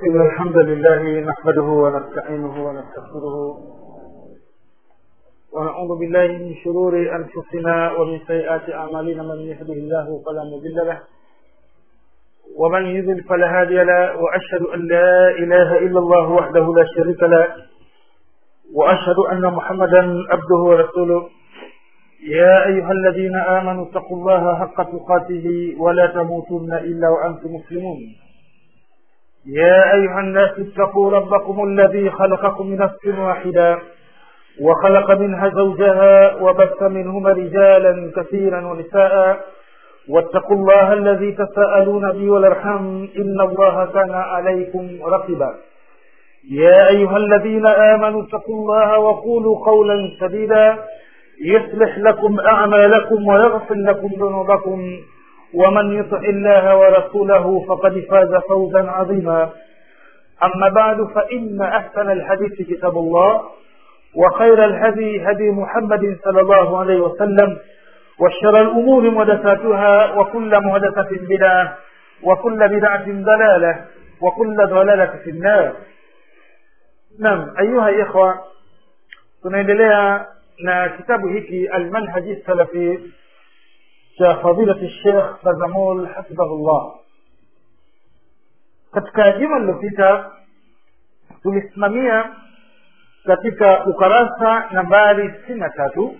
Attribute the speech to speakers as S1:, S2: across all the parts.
S1: إن الحمد لله نحمده ونستعينه ونستغفره ونعوذ بالله من شرور أنفسنا ومن سيئات أعمالنا من يهده الله فلا مضل له ومن يضل فلا هادي له وأشهد أن لا إله إلا الله وحده لا شريك له وأشهد أن محمدا عبده ورسوله يا أيها الذين آمنوا اتقوا الله حق تقاته ولا تموتن إلا وأنتم مسلمون يا أيها الناس اتقوا ربكم الذي خلقكم من نفس واحدة وخلق منها زوجها وبث منهما رجالا كثيرا ونساء واتقوا الله الذي تساءلون به والارحام إن الله كان عليكم رقبا يا أيها الذين آمنوا اتقوا الله وقولوا قولا سديدا يصلح لكم أعمالكم ويغفر لكم ذنوبكم ومن يطع الله ورسوله فقد فاز فوزا عظيما أما بعد فإن أحسن الحديث كتاب الله وخير الهدي هدي محمد صلى الله عليه وسلم وشر الأمور محدثاتها وكل محدثة بدعة وكل بدعة ضلالة وكل ضلالة في النار نعم أيها الإخوة tunaendelea na kitabu hiki almanhaji salafi cha fadilati shekh bazamul hafidhahullah katika juma lililopita tulisimamia katika ukarasa nambari sitini na tatu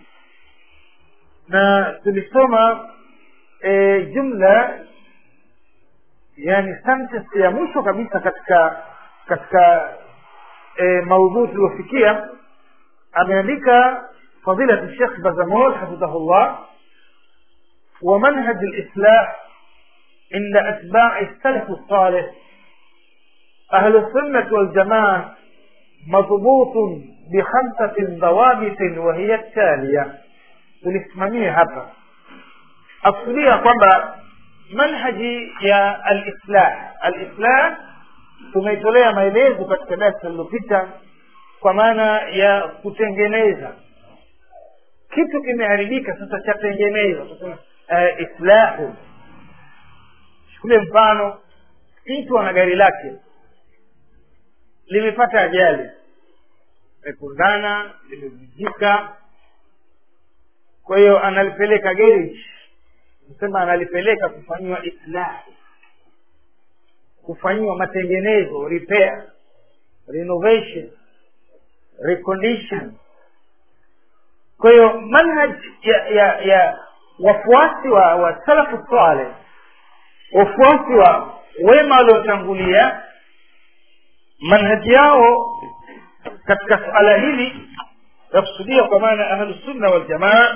S1: na tulisoma e, jumla yani sentence ya mwisho kabisa katika katika e, maudhui tuliofikia ameandika fadilati shekh bazamul hafidhahullah ومنهج الإصلاح عند أتباع السلف الصالح أهل السنة والجماعة مضبوط بخمسة ضوابط وهي التالية tulisimamia hapa akusudia kwamba manhaji ya alislah alislah tumeitolea maelezo katika darasa lililopita kwa maana ya kutengeneza kitu kimeharibika sasa chatengenezwa uh, islahu chukulie mfano mtu ana gari lake limepata ajali limekundana limevunjika kwa hiyo analipeleka garage sema analipeleka kufanyiwa islahu kufanyiwa matengenezo repair renovation recondition kwa hiyo manhaj ya ya ya wafuasi wa wa salafu saleh wafuasi wa wema waliotangulia manhaji yao katika suala hili yakusudia kwa maana ahlusunna waljamaa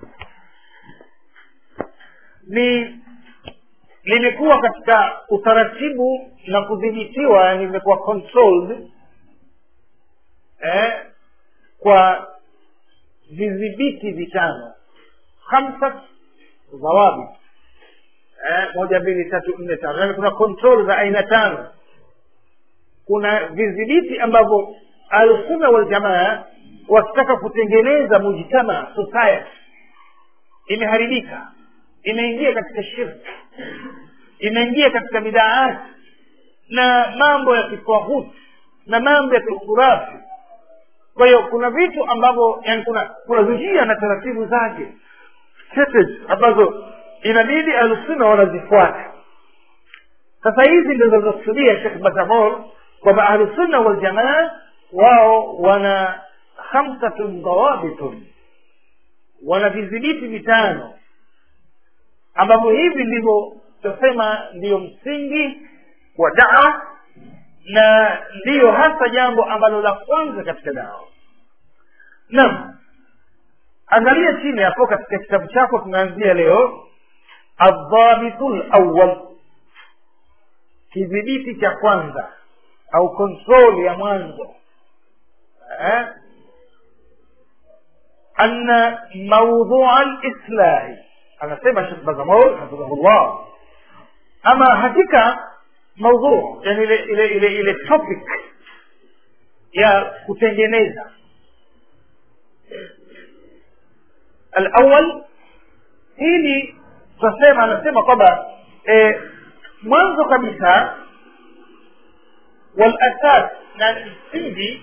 S1: ni limekuwa katika utaratibu na kudhibitiwa yani limekuwa controlled eh, kwa vidhibiti vitano khamsa dhawabi eh, moja mbili tatu nne tano yani kuna control za aina tano kuna vidhibiti ambavyo alsunna waljamaa wakitaka kutengeneza mujtama society imeharibika imeingia katika shirki imeingia katika bidaati na mambo ya kitwahuti na mambo ya kiukurafi kwa hiyo kuna vitu ambavyo yani kuna kuna njia na taratibu zake ambazo inabidi ahlusunna wanazifuata sasa hizi ndio zinazokusudia shekh batamor kwamba ahlusunna waljamaa wao wana khamsatun dawabitun wana vidhibiti vitano ambavyo hivi ndivyo tutasema ndiyo msingi wa dawa na ndiyo hasa jambo ambalo la kwanza katika dawa naam angalia chini hapo katika kitabu chako tunaanzia leo aldhabitu lawal kidhibiti cha kwanza au kontrol ya mwanzo eh? anna maudhua lislahi anasema shekh bazamol hafidhahullah ama hakika maudhu yani ile ile ile ile topic ya kutengeneza alawal hili tunasema anasema kwamba e, mwanzo kabisa walasas na msingi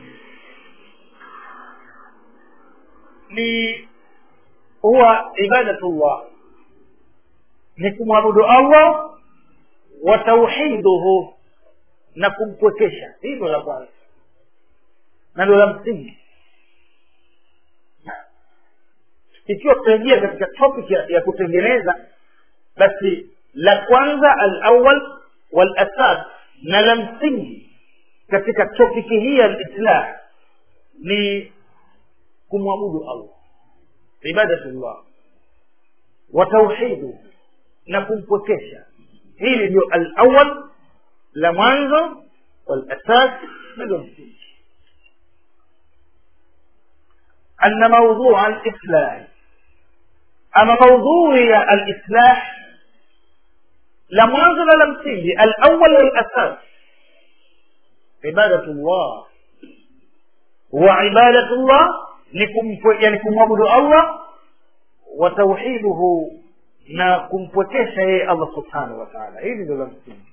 S1: ni huwa ibadatullah ni kumwabudu allah wa tauhiduhu na kumpwekesha hilo la kwanza na ndio la msingi ikiwa tutaingia katika topic ya, ya kutengeneza basi la kwanza alawal walasas na la msingi katika topiki hii ya lislah ni kumwabudu allah ibadatullah wa tauhidu na kumpwekesha hili ndio alawal la mwanzo walasas na ndio msingi أن موضوع الإصلاح أما موضوع الإصلاح لم ينزل لم تيجي الأول والأساس عبادة الله وعبادة الله لكم يعني كم عبد الله وتوحيده na kumpwekesha yeye allah subhanahu wa taala hili ndio la msingi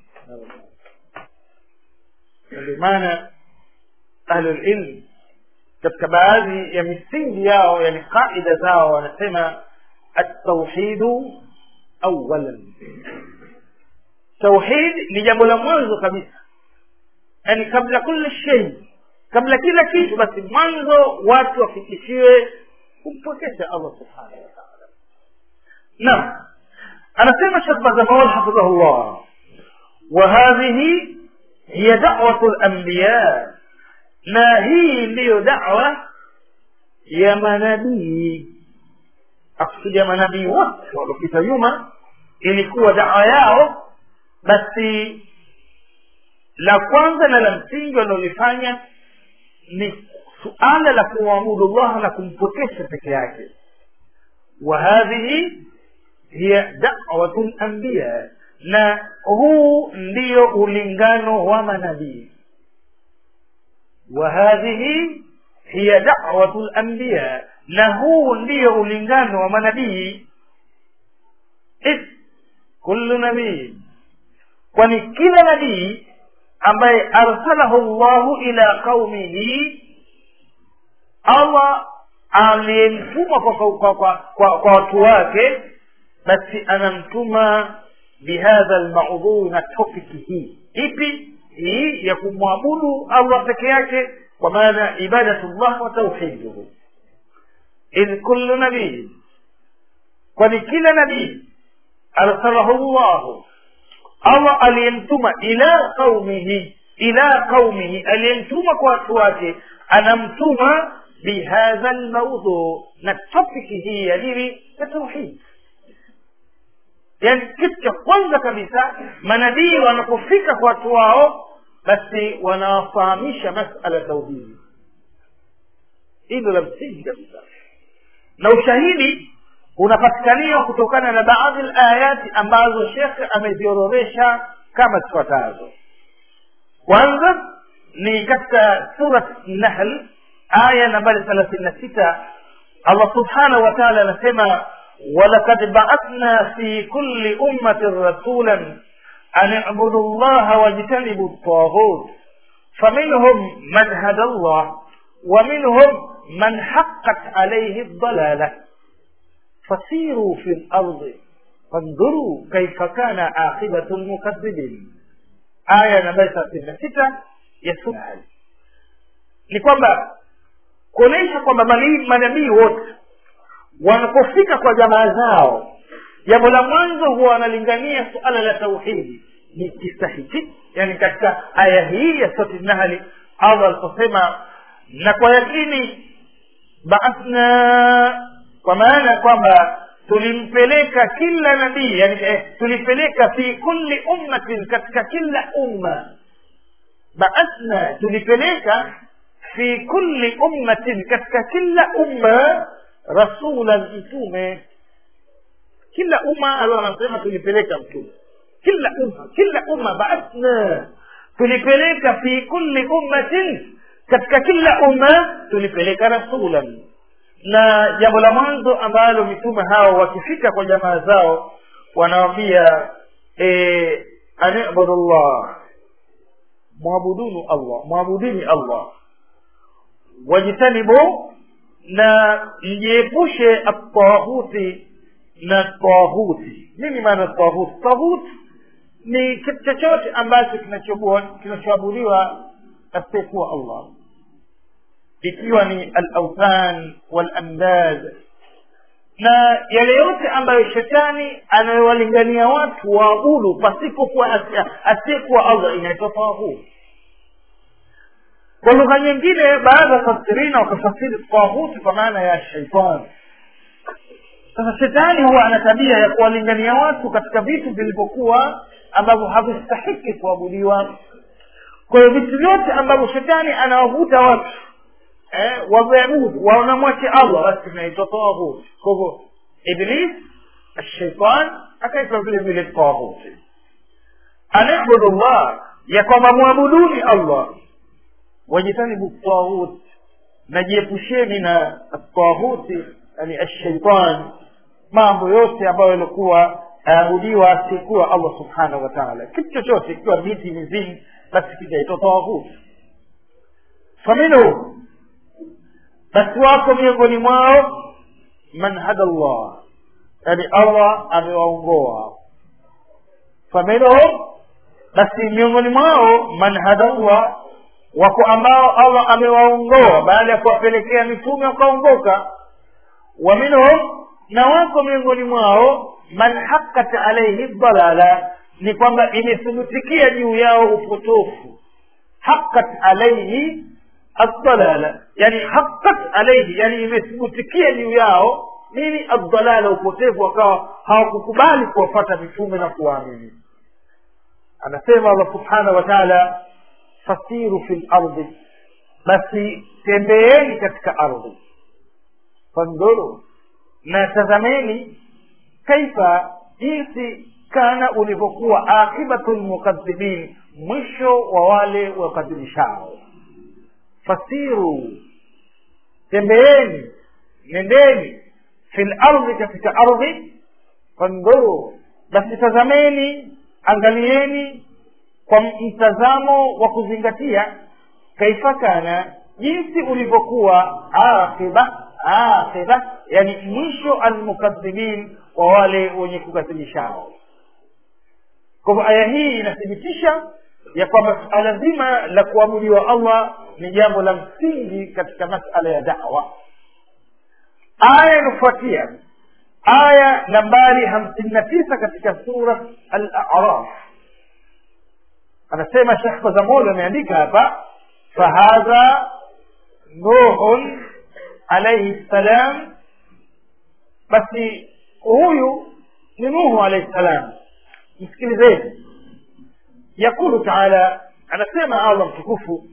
S1: ndio maana ahlulilm katika baadhi ya misingi yao yani qaida zao wanasema atauhidu awalan tauhid ni jambo la mwanzo kabisa yani kabla kula shei kabla kila kitu basi mwanzo watu wafikishiwe kumpokesha allah subhanahu wataala naam anasema shekh bazamawal hafidhahullah وهذه هي دعوة الأنبياء na hii ndiyo dawa ya manabii akusudia manabii wote waliopita nyuma ilikuwa dawa yao basi la kwanza na la msingi wanaolifanya ni suala la kumwabudu llah na kumpokesha peke yake wa hadhihi hiya dawatu lambiya na huu ndiyo ulingano wa manabii وهذه هي دعوة الأنبياء له ndio ulingano wa manabii إذ كل نبي kwani kila nabii ambaye arsalahu llahu ila qaumihi allah aliyemtuma kwa, kwa, kwa, kwa, kwa watu wake basi anamtuma bihadha lmaudhui na topiki hii ipi hii ya kumwabudu allah peke yake kwa maana ibadatullah wa tauhiduhu idh kullu nabii kwani kila nabii arsalahu llahu allah aliyemtuma ila qaumihi ila qaumihi aliyemtuma kwa watu wake anamtuma bihadha lmaudhu na topiki hii ya nini ya tauhid yani kitu cha kwanza kabisa manabii wanapofika kwa watu wao basi wanawafahamisha masala tauhidi hilo la msingi kabisa na ushahidi unapatikaniwa kutokana na baadhi layati ambazo shekhe ameziorodhesha kama zifuatazo kwanza ni katika surat nahl aya nambari thelathini na sita allah subhanahu wa taala anasema ولقد بعثنا في كل أمة رسولا أن اعبدوا الله واجتنبوا الطاغوت فمنهم من هدى الله ومنهم من حقت عليه الضلالة فسيروا في الأرض فانظروا كيف كان عاقبة المكذبين آية نمبر 36 ya sura ni kwamba kuonyesha kwamba manabii wote wanapofika kwa jamaa zao jambo la mwanzo huwa wanalingania suala la tauhidi ni kisa hiki yani katika aya hii ya soti nahli allah aliposema na kwa yakini baathna kwa maana ya kwamba tulimpeleka kila nabii yani eh, tulipeleka fi kulli ummatin katika kila umma baathna tulipeleka fi kulli ummatin katika kila umma rasulan mtume kila umma allah anasema tulipeleka mtume kila umma kila umma baathna tulipeleka fi kulli ummatin katika kila umma tulipeleka rasulan na jambo la mwanzo ambalo mitume hao wakifika kwa jamaa zao wanawambia e, anibudu llah mwabudunu allah mwabudini allah wajitanibu na mjiepushe atahuti na tahuti nini maana tahut tahut ni kitu chochote ambacho kinachoabudiwa asiyekuwa allah ikiwa ni alauthan walamdad na yale yote ambayo shetani anayowalingania watu waabudu pasipokuwa asiyekuwa allah inaitwa tahut kwa lugha nyingine baadhi ya fasirina wakafasiri tahuti kwa maana ya shaitani sasa shetani huwa ana tabia ya kuwalingania watu katika vitu vilivyokuwa ambavyo havistahiki kuabudiwa kwa hiyo vitu vyote ambavyo shetani anawavuta watu eh, waviabudu wanamwache allah basi vinaitwa taghut kwa hivyo iblis ashaitan akaitwa vile vile taghuti anabudu llah ya kwamba mwabuduni allah wajitanibu taghut najiepusheni na taghuti yani ashaitan mambo yote ambayo yalikuwa aabudiwa asiyekuwa allah subhanahu wa taala kitu chochote ikiwa miti mizimu basi kitaitwa taghut faminhu basi wako miongoni mwao man hada llah yani allah amewaongoa faminhum basi miongoni mwao man hada llah wako ambao allah amewaongoa baada ya kuwapelekea mitume wakaongoka wa minhum na wako miongoni mwao man hakat alaihi dalala ni kwamba imethibitikia juu yao upotofu hakat alaihi aldalala yani hakat alaihi yani imethibitikia juu yao nini aldalala upotevu wakawa hawakukubali kuwafata mitume na kuwaamini anasema allah subhanahu wa taala fasiru fi lardi basi tembeeni katika ardhi fandhuru na tazameni kaifa jinsi kana ulivyokuwa akibatu lmukadhibin mwisho wa wale wakadhibishao fasiru tembeeni nendeni fi lardhi katika ardhi fandhuru basi tazameni angalieni kwa mtazamo wa kuzingatia kaifa kana jinsi ulivyokuwa aqiba aqiba yani mwisho almukadhibin wa wale wenye kukadhibishao kwa hivyo aya hii inathibitisha ya kwamba suala zima la kuabudiwa allah ni jambo la msingi katika masala ya dawa aya inafuatia aya nambari hamsini na tisa katika sura al-a'raf anasema shekh kazamoli ameandika hapa fahadha nuhun alaihi ssalam basi huyu ni nuhu alaihi ssalam msikilizeni yaqulu taala anasema allah mtukufu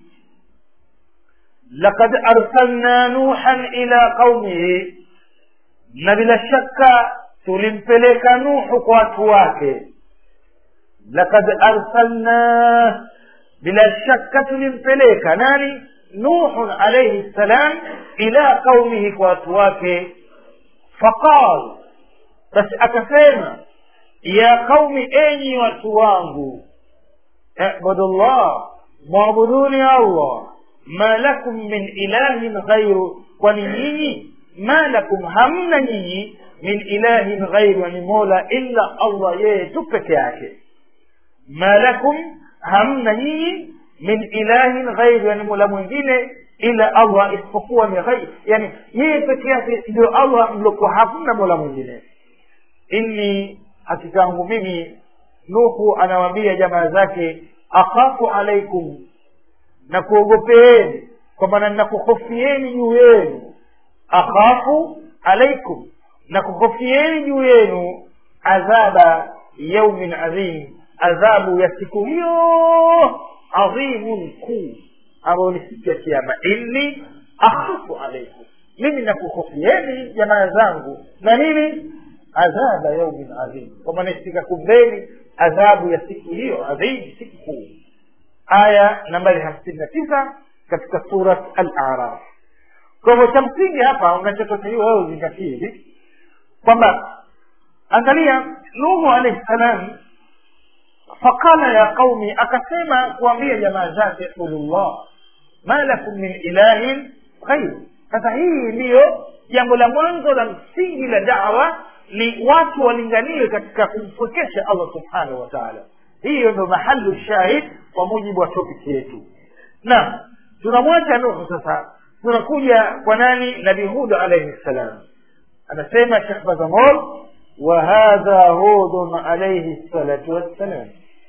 S1: laqad arsalna nuhan ila qaumihi na bila shaka tulimpeleka nuhu kwa watu wake laqad arsalna bila shaka tulimpeleka nani nuhun alaihi ssalam ila qaumihi kwa watu wake faqal basi akasema ya qaumi enyi watu wangu ibudu llah mwabuduni allah ma lakum min ilahin ghairu kwani nyinyi ma lakum hamna nyinyi min ilahin ghairu ni mola illa allah yeye tu peke yake ma lakum hamna nyinyi min ilahin ghairu yani mola mwingine ila allah isipokuwa ni ghair yani yeye peke yake ndio allah mliokuwa hamna mola mwingine inni hakika yangu mimi nuhu anawaambia jamaa zake akhafu alaikum na kuogopeeni kwa maana nakuhofieni juu yenu akhafu alaikum na kuhofieni juu yenu adhaba yaumin adhim adhabu ya siku hiyo adhimun kuu ambayo ni siku ya kiama inni akhafu alaikum mimi nakuhofieni jamaa zangu na nini adhaba yaumin adhim kwa maana sikakumbeni adhabu ya siku hiyo adhim siku kuu aya nambari hamsini na tisa katika surat al-araf kwa hivyo cha msingi hapa unachotakiwa wewe uzingatie hivi kwamba angalia nuhu alaihi salam faqala ya qaumi akasema kuambia jamaa zake qulullah ma lakum min ilahin ghairu sasa hii ndiyo jambo la mwanzo la msingi la dawa ni watu walinganiwe katika kumpwekesha allah subhanahu wa taala hiyo ndo mahalu shahid kwa mujibu wa topiki yetu na tunamwacha nuhu sasa tunakuja kwa nani nabii hud alaihi ssalam anasema shekh bazamol wa hadha hudun alaihi salatu wassalam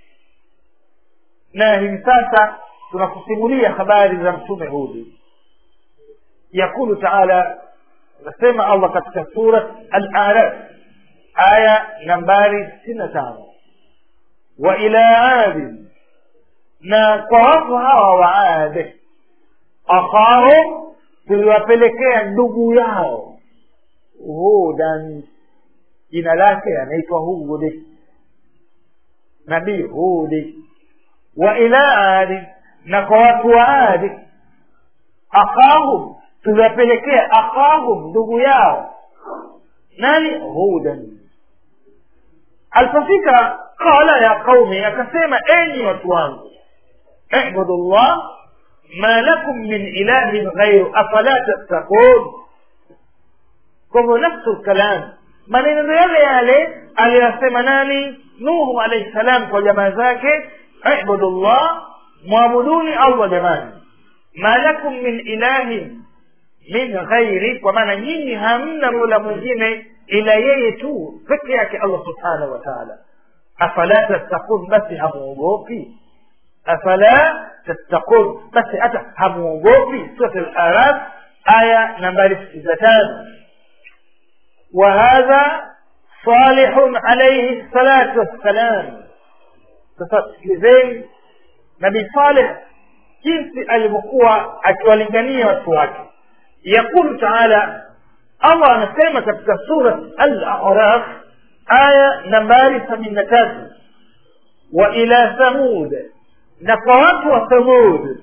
S1: na hivi sasa tunakusimulia habari za mtume hudi yaqulu taala anasema allah katika surat al-araf aya nambari sitini na tano wa ila adi na kwa watu hawa wa ade akhahum tuliwapelekea ndugu yao hudan jina lake anaitwa hudi nabii hudi wa ila adi na kwa watu wa adi akhahum tuliwapelekea akhahum ndugu yao nani hudan alipofika qala ya qaumi akasema enyi watu wangu ibudu llah ma lakum min ilahin ghairu afala tattakun kwa hivyo nafsu lkalam maneno ndo yale yale aliyosema nani nuhu alaihi salam kwa jamaa zake ibudu llah mwabuduni allah jamani ma lakum min ilahin min ghairi kwa maana nyinyi hamna mola mwingine ila yeye tu peke yake allah subhanahu wa taala afala tattakun basi hamuogopi afala tattakun basi hata hamuogopi surat al-araf aya nambari sitini na tano وهذا صالح عليه الصلاة والسلام sasa sikilizeni nabii saleh jinsi alivyokuwa akiwalingania watu wake yaqulu taala allah anasema katika surat al-araf aya nambari sabini na tatu wa ila thamud na kwa watu wa thamud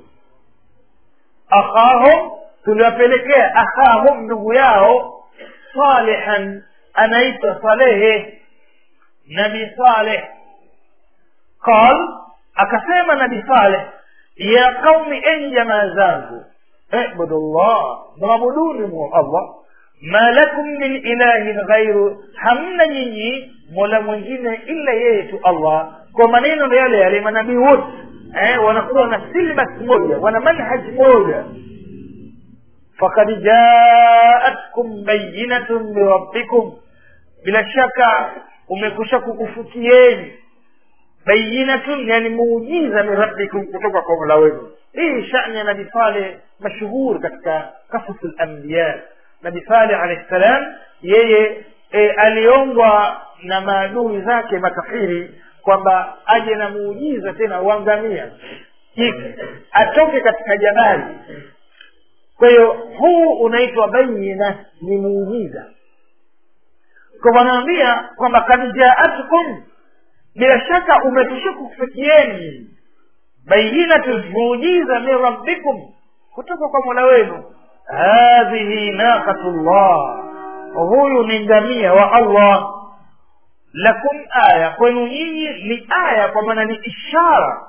S1: akhahum tuliwapelekea akhahum ndugu yao salihan anaitwa salehe nabi saleh qal akasema nabi saleh ya qaumi enyi jamaa zangu ibudu llah mwabuduni mu allah ma lakum min ilahin ghairu hamna nyinyi mola mwingine illa yeye tu allah kwa maneno ndo yale yale manabii wote eh, wanakuwa na silbas moja wana manhaj moja fakad jaatkum bayinatun min rabbikum bila shaka umekusha kukufukieni bayinatun yani muujiza min rabbikum kutoka kwa mola wenu hii shani ya nabi saleh mashuhur katika kasas lambiya nabi saleh alahi ssalam yeye e, aliombwa na maadui zake makafiri kwamba aje na muujiza tena uangamia atoke katika jabali kwa hiyo huu unaitwa bayina ni muujiza kwa wanaambia kwamba kad jaatkum bila shaka umetusha kufikieni bayinatu muujiza min rabbikum kutoka kwa mola wenu hadhihi naqatu llah huyu ni ngamia wa allah lakum aya kwenu nyinyi ni aya kwa maana ni ishara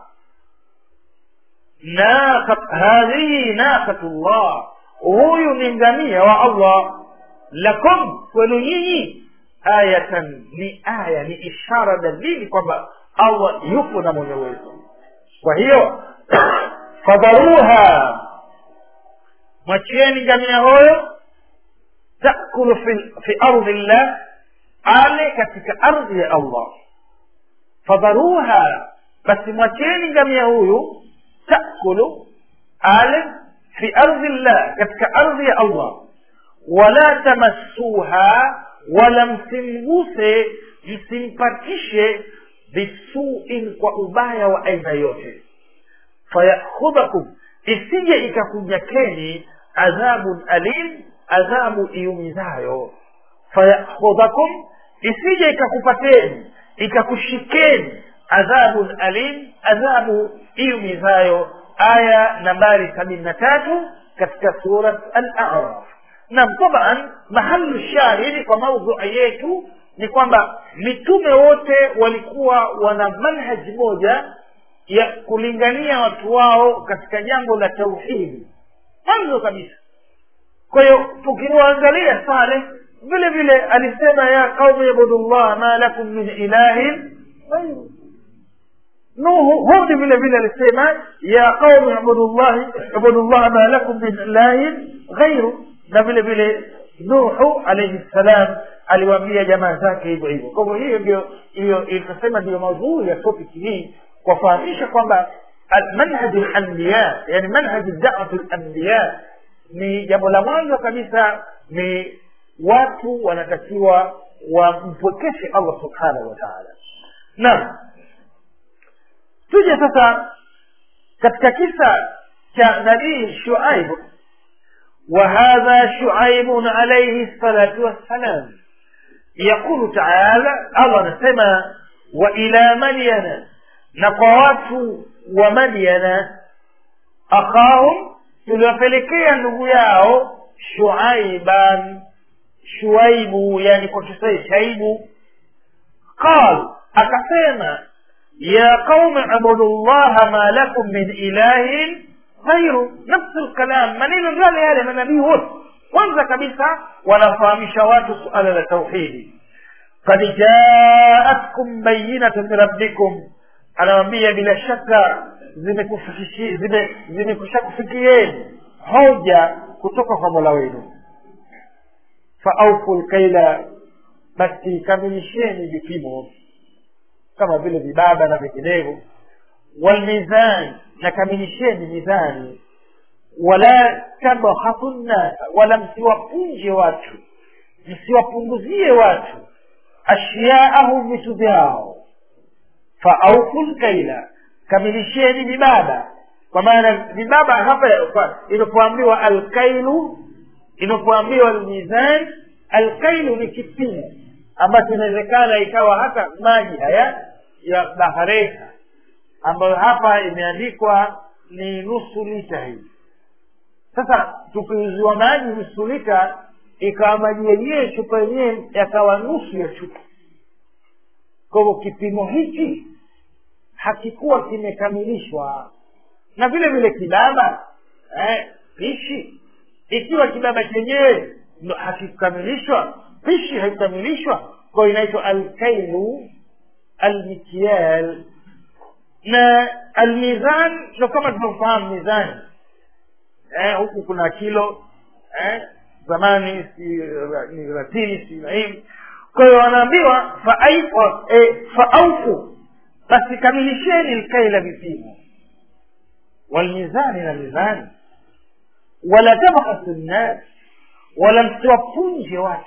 S1: hadhihi naqatu llah huyu ni ngamia wa allah lakum kwenu nyinyi ayatan ni aya ni ishara dalili kwamba allah yupo na mwenye uwezo kwa hiyo fadharuha mwachieni ngamia huyo takulu fi, fi ardhi llah ale katika ardhi ya allah fadharuha basi mwacheni ngamia huyu takulu ale fi ardhi llah katika ardhi ya allah wala tamassuha wala msimguse msimpatishe bisuin kwa ubaya wa aina yote fayakhudhakum isije ikakunyakeni adhabun alim adhabu iumizayo fayakhudhakum isije ikakupateni ikakushikeni adhabun alim adhabu iumizayo aya nambari sabini na tatu katika surat al-a'raf nam taban mahalu shahidi kwa maudhui yetu ni kwamba mitume wote walikuwa wana manhaji moja ya kulingania watu wao katika jambo la tauhidi mwanzo kabisa kwa hiyo tukiwaangalia saleh vile vile alisema ya qaumi ibudullah ma lakum min ilahin ghairu nuhu hudi vile vile alisema ya qaumi ibudullah ibudullah ma lakum min ilahin ghairu na vile vile nuhu alayhi salam aliwaambia jamaa zake hivyo hivyo kwa hivyo hiyo ndio hiyo ikasema ndio maudhui ya topic hii kuwafahamisha kwamba manhaj lanbiya yani manhaj dawat lanbiya ni jambo la mwanzo kabisa ni watu wanatakiwa wampwekeshe allah subhanahu wa taala naam tuje sasa katika kisa cha nabii shuaib وهذا شعيب عليه الصلاة والسلام يقول تعالى الله نسمى وإلى مدين نقوات ومدين أخاهم tuliwapelekea ndugu yao shuaiban shuaibu yani kwa kiswahili shaibu qal akasema ya qaumi abudu llaha ma lakum min ilahin ghairu nafsu lkalam maneno yale yale manabii wote kwanza kabisa wanafahamisha watu suala la tauhidi kad jaatkum bayinatu min rabbikum anawambia bila shaka zimekusha kufikieni hoja kutoka kwa mola wenu faaufu lkaila basi kamilisheni vipimo kama vile vibaba na vinginevyo walmizan na kamilisheni mizani wala tabhasu nnasa wala msiwapunje watu msiwapunguzie watu ashyaahum vitu vyao faaufu lkaila kamilisheni vibaba kwa maana vibaba hapa inapoambiwa alkailu inapoambiwa almizan alkailu ni kipimo ambacho inawezekana ikawa hata maji haya ya bahareka ambayo hapa imeandikwa ni nusu lita hii sasa tukiuziwa maji nusu lita ikawa maji yenyewe chupa yenyewe yakawa nusu ya chupa kwa hivyo kipimo hichi hakikuwa kimekamilishwa na vile vile kibaba eh, pishi ikiwa kibaba chenyewe hakikukamilishwa pishi haikukamilishwa kwayo inaitwa alkailu almikial na almizan ndo kama tunavyofahamu mizani eh, huku kuna kilo eh, zamani si ni ratili si nahii kwa hiyo wanaambiwa faaufu basi kamilisheni lkaila vipimo walmizani na mizani wala tabhasu nnas wala msiwapunje watu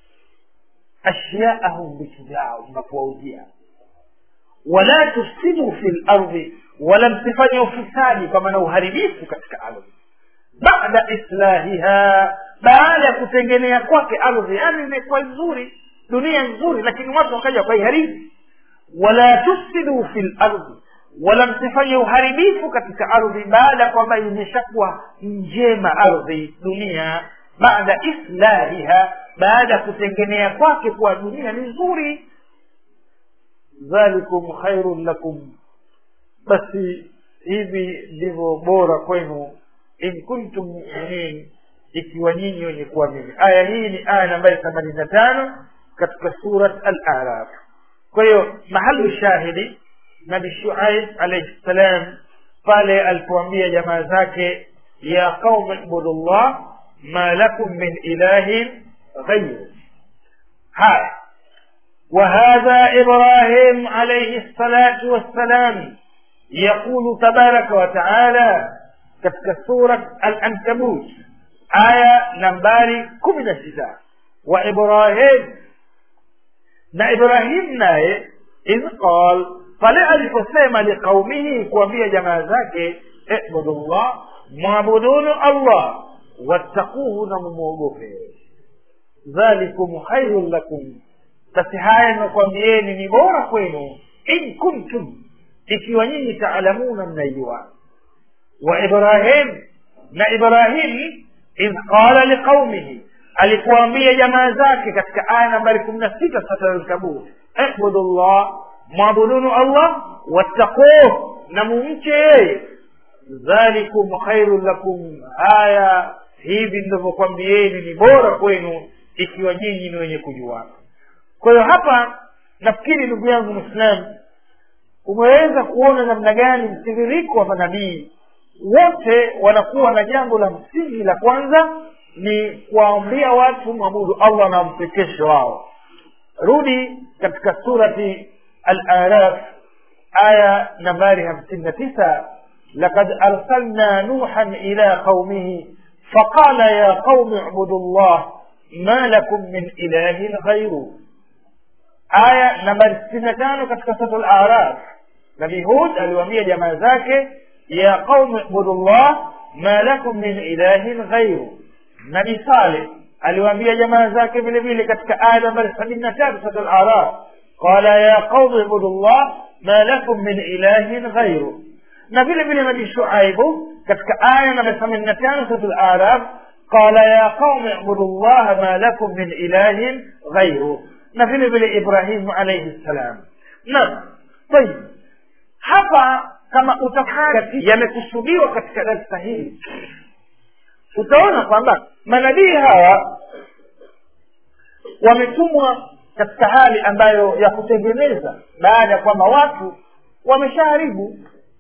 S1: ashyaahum vitu vyao mnapowauzia wala tufsidu fi lardhi wala msifanye ufisadi kwa maana uharibifu katika ardhi bada islahiha baada ya kutengenea kwake ardhi yani imekuwa nzuri dunia nzuri lakini watu wakaja wakaiharibu wala tufsidu fi lardhi wala msifanye uharibifu katika ardhi baada kwamba imeshakuwa njema ardhi dunia baada islahiha baada ya kutengenea kwake kuwa dunia ni nzuri dhalikum khairun lakum basi hivi ndivyo bora kwenu in kuntum muminin ikiwa nyinyi wenye kuamini aya hii ni aya nambari themanini na tano katika surat al araf kwa hiyo mahalu shahidi nabi shuaib alaihi ssalam pale alipoambia jamaa zake ya qaumi ibudullah ma lakum min ilahin ghayru haya وهذا إبراهيم عليه الصلاة والسلام يقول تبارك وتعالى كتك سورة العنكبوت آية نمباري كمنا ستا وإبراهيم نا إبراهيم ناي إذ قال فلا الفسيم لقومه كوبيا جمازاك اعبدوا الله معبدون الله واتقوه نموغوفه ذلكم خير لكم basi haya nakwambieni ni bora kwenu in kuntum ikiwa nyinyi taalamuna mnaijua wa ibrahim na ibrahim idh qala liqaumihi alikuambia jamaa zake katika aya nambari kumi na sita satalkabur ibudu llah mwabudunu allah wattaquh na mumche yeye dhalikum khairun lakum haya hivi ndivyokwambieni ni bora kwenu ikiwa nyinyi ni wenye kujuana kwa hiyo hapa nafikiri ndugu yangu mwislamu umeweza kuona namna gani mtiririko wa manabii wote wanakuwa na jambo la msingi la kwanza ni kuwaambia watu mwabudu allah na mpekeshe wao rudi katika surati al-araf aya nambari hamsini na tisa لقد أرسلنا نوحا إلى قومه فقال يا قوم اعبدوا الله ما لكم من إله غيره آية نمبر 65 katika sura al-A'raf Nabii Hud aliwaambia jamaa zake ya qaumi ibudullah ma lakum min ilahin ghairu Nabii Saleh aliwaambia jamaa zake vile vile katika aya nambari 73 sura al-A'raf qala ya qaumi ibudullah ma lakum min ilahin ghairu na vile vile nabii shuaibu katika aya namba themanini na tano sura al-araf qala ya qaumi ibudu llaha ma lakum min ilahin ghairu na vile vile ibrahimu alaihi ssalam naam tayib hapa kama utakaa yamekusudiwa katika darsa hili utaona kwamba manabii hawa wametumwa katika hali ambayo ya kutengeneza baada ya kwamba watu wameshaharibu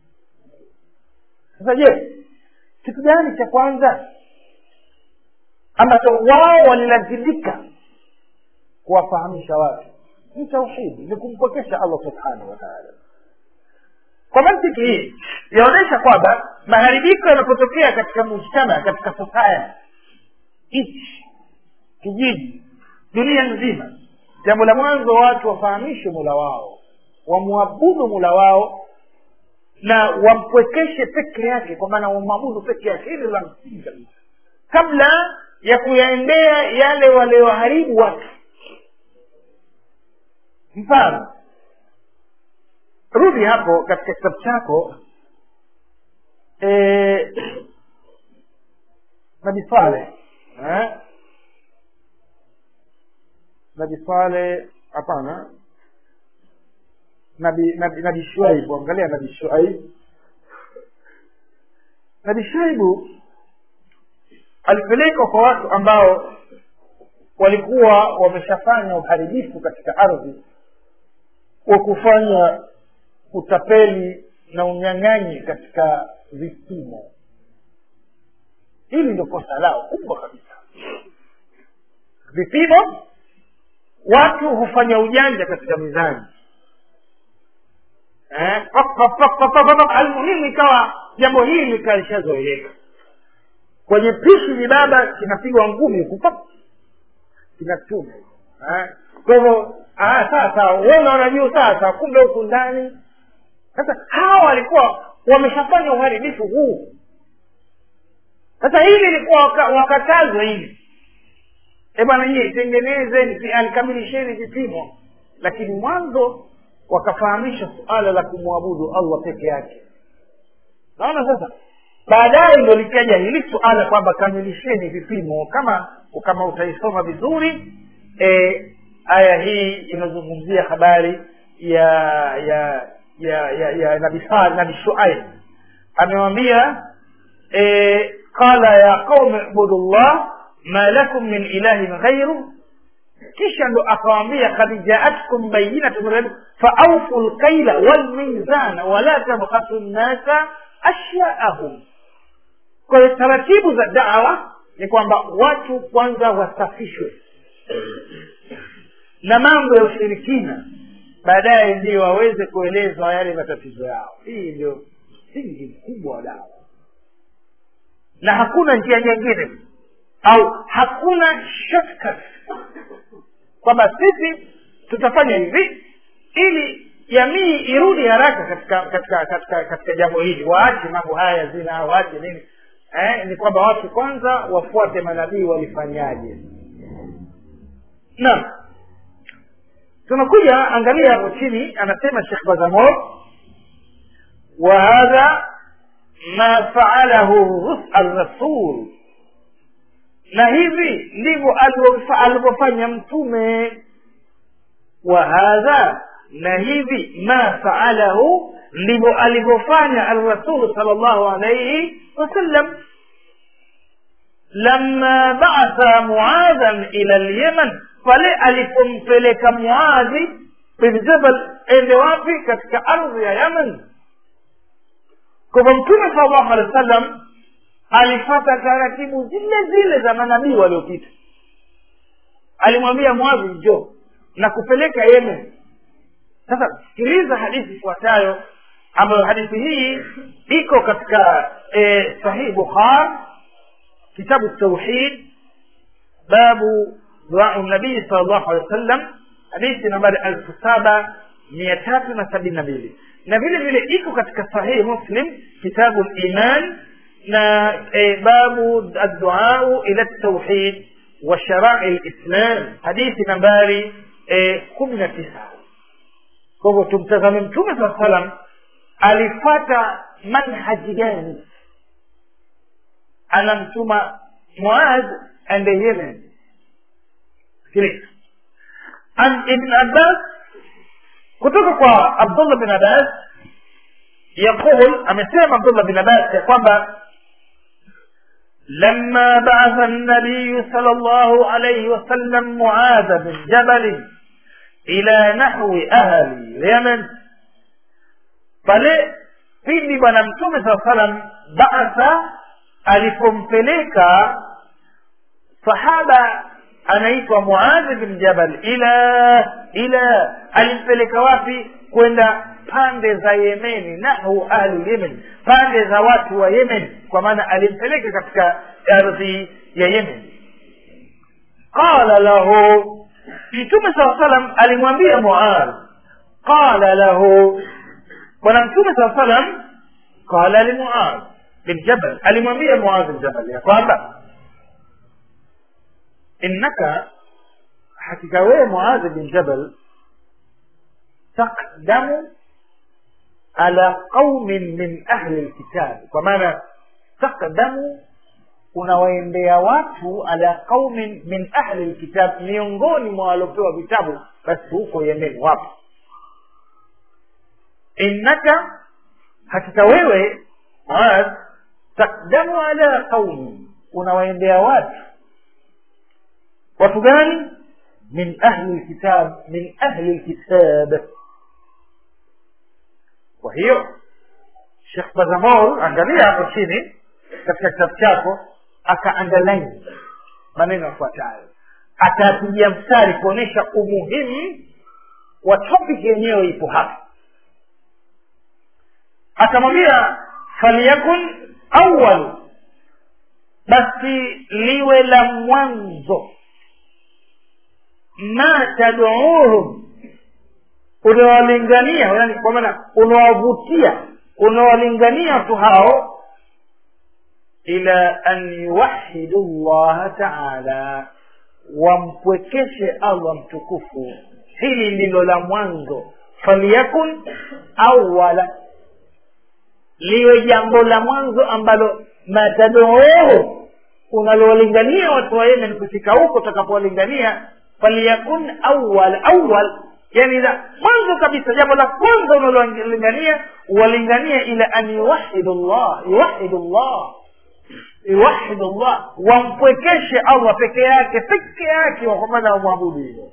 S1: sasa je kitu gani cha kwanza ambacho wao walilazimika kuwafahamisha watu ni tauhidi ni kumpokesha allah subhanahu wa taala kwa mantiki hii yaonyesha kwamba maharibiko yanapotokea katika mujtama katika society nchi kijiji dunia nzima jambo la mwanzo watu wafahamishwe mula wao wamwabudu mula wao na wampwekeshe peke yake kwa maana wamwabudu peke yake hili la msingi kabisa kabla ya kuyaendea yale walioharibu watu mfano rudi hapo katika kitabu chako e, nabi saleh eh? nabi saleh hapana nabi nabi nabi shuaibu angalia nabi shuaibu nabi shuaibu alipelekwa kwa watu ambao walikuwa wameshafanya uharibifu katika ardhi wa kufanya utapeli na unyang'anyi katika vipimo hili ndio kosa lao kubwa kabisa vipimo watu hufanya ujanja katika mizani eh? almuhimu ikawa jambo hili likalishazoeleka kwenye pishi vibaba kinapigwa ngumi huku kinatume eh? kwa hivyo sasa wewe unaona juu sasa kumbe huku ndani sasa hawa walikuwa wameshafanya uharibifu huu sasa hili ilikuwa wakatazwa hili e bwana nyie tengenezeni alikamilisheni vipimo lakini mwanzo wakafahamisha suala la kumwabudu allah peke yake naona sasa baadaye ndo likaja hili suala kwamba kamilisheni vipimo kama kama utaisoma vizuri e, aya hii inazungumzia habari ya ya ya ya, ya nabi nabi shuaib amewambia e, qala ya qaumi ibudu llah ma lakum min ilahin ghairu kisha ndo akawambia kad jaatkum bayinatu min rabbikum faaufu lkaila walmizana wala tabkhasu nnasa ashyaahum kwa hiyo taratibu za dawa ni kwamba watu kwanza wasafishwe na mambo ya ushirikina baadaye ndio waweze kuelezwa yale matatizo yao hii ndio msingi mkubwa wa dawa na hakuna njia nyingine au hakuna shortcut kwamba sisi tutafanya hivi ili jamii irudi haraka katika katika katika katika jambo hili waache mambo haya ya zina waache nini eh, ni kwamba watu kwanza wafuate manabii walifanyaje naam tunakuja angalia hapo chini anasema shekh bazamor wa hadha ma faalahu الرسول na hivi ndivyo alivyofanya mtume wa hadha na hivi ma faalahu ndivyo alivyofanya alrasulu sal llahu alaihi wasallam lama baatha muadhan ila lyaman pale alipompeleka muadhi bin jabal ende wapi katika ardhi ya yaman kwamba mtume sal llahu alehi wa sallam alifata taratibu zile zile za manabii waliopita alimwambia mwadhi njo na kupeleka yemen sasa sikiliza hadithi ifuatayo ambayo hadithi hii iko katika e, sahih bukhar kitabu tauhid babu duau nabii sal llahu alehi wa sallam hadithi nambari elfu saba mia tatu na sabini na mbili na vile vile iko katika sahihi muslim kitabu liman na e, babu adduau ila tauhid wa sharai lislam hadithi nambari kumi na tisa kwa hivyo tumtazame mtume saa salam alifata manhaji gani anamtuma muad ende yemen sikiliza an ibn abbas kutoka kwa abdullah bin abbas yaqul amesema abdullah bin abbas ya kwamba لما بعث النبي صلى الله عليه وسلم معاذ بن جبل إلى نحو أهل اليمن pale pindi bwana mtume saa salam baatha alipompeleka sahaba anaitwa muadhi bin jabal ila ila alimpeleka wapi kwenda pande za yemeni nahu ahlu yemen pande za watu wa yemen kwa maana alimpeleka katika ardhi ya yemen qala lahu mtume saa salam alimwambia muadh qala lahu bwana mtume saa salam qala limuadh bin jabal alimwambia muadh bin jabal ya kwamba innaka hakika wewe muadh bin jabal taqdamu ala qaumin min ahli lkitabi kwa maana taqdamu unawaendea watu ala qaumin min ahli lkitab miongoni mwa waliopewa vitabu basi huko yemen wapo innaka hakika wewe Muadh takdamu ala qaumi unawaendea watu watu gani min ahli lkitab min ahli lkitab kwa hiyo shekh bazamor angalia hapo chini katika kitabu chako akaandaline maneno yafuatayo atapigia mstari kuonyesha umuhimu wa topic yenyewe ipo hapa akamwambia falyakun awal basi liwe la mwanzo ma taduuhum unawalingania yani kwa maana unawavutia unawalingania watu hao ila an yuwahidu llaha taala wampwekeshe allah mtukufu hili ndilo la mwanzo falyakun awala liwe jambo la mwanzo ambalo mataduuhu unalowalingania watu wa yemen kufika huko utakapowalingania falyakun awal awal yani la mwanzo kabisa jambo la kwanza unalolingania walingania ila an yuwahidu llah yuwahidu llah yuwahidu llah wampwekeshe allah peke yake peke yake wakwamana wamwabudu hilo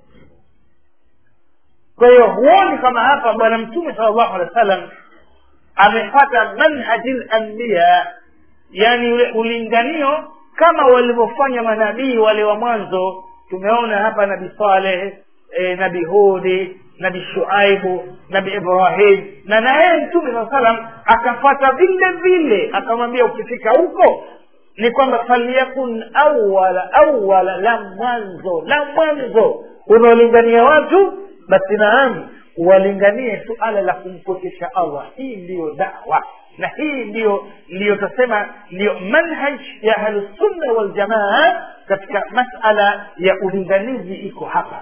S1: kwa hiyo huoni kama hapa bwana mtume sala llahu alehi wa sallam amepata manhaji lambiya yani ule ulinganio kama walivyofanya manabii wale wa mwanzo tumeona hapa nabi saleh e, nabi hudi nabi shuaibu nabi ibrahim na naye mtume saa salam akafata vile vile akamwambia ukifika huko ni kwamba falyakun awala awala la mwanzo la mwanzo unaolingania watu basi naam walinganie suala la kumpokesha allah hii ndiyo dawa na hii ndiyo ndiyo tasema ndiyo manhaj ya ahlusunna waljamaa katika masala ya ulinganizi iko hapa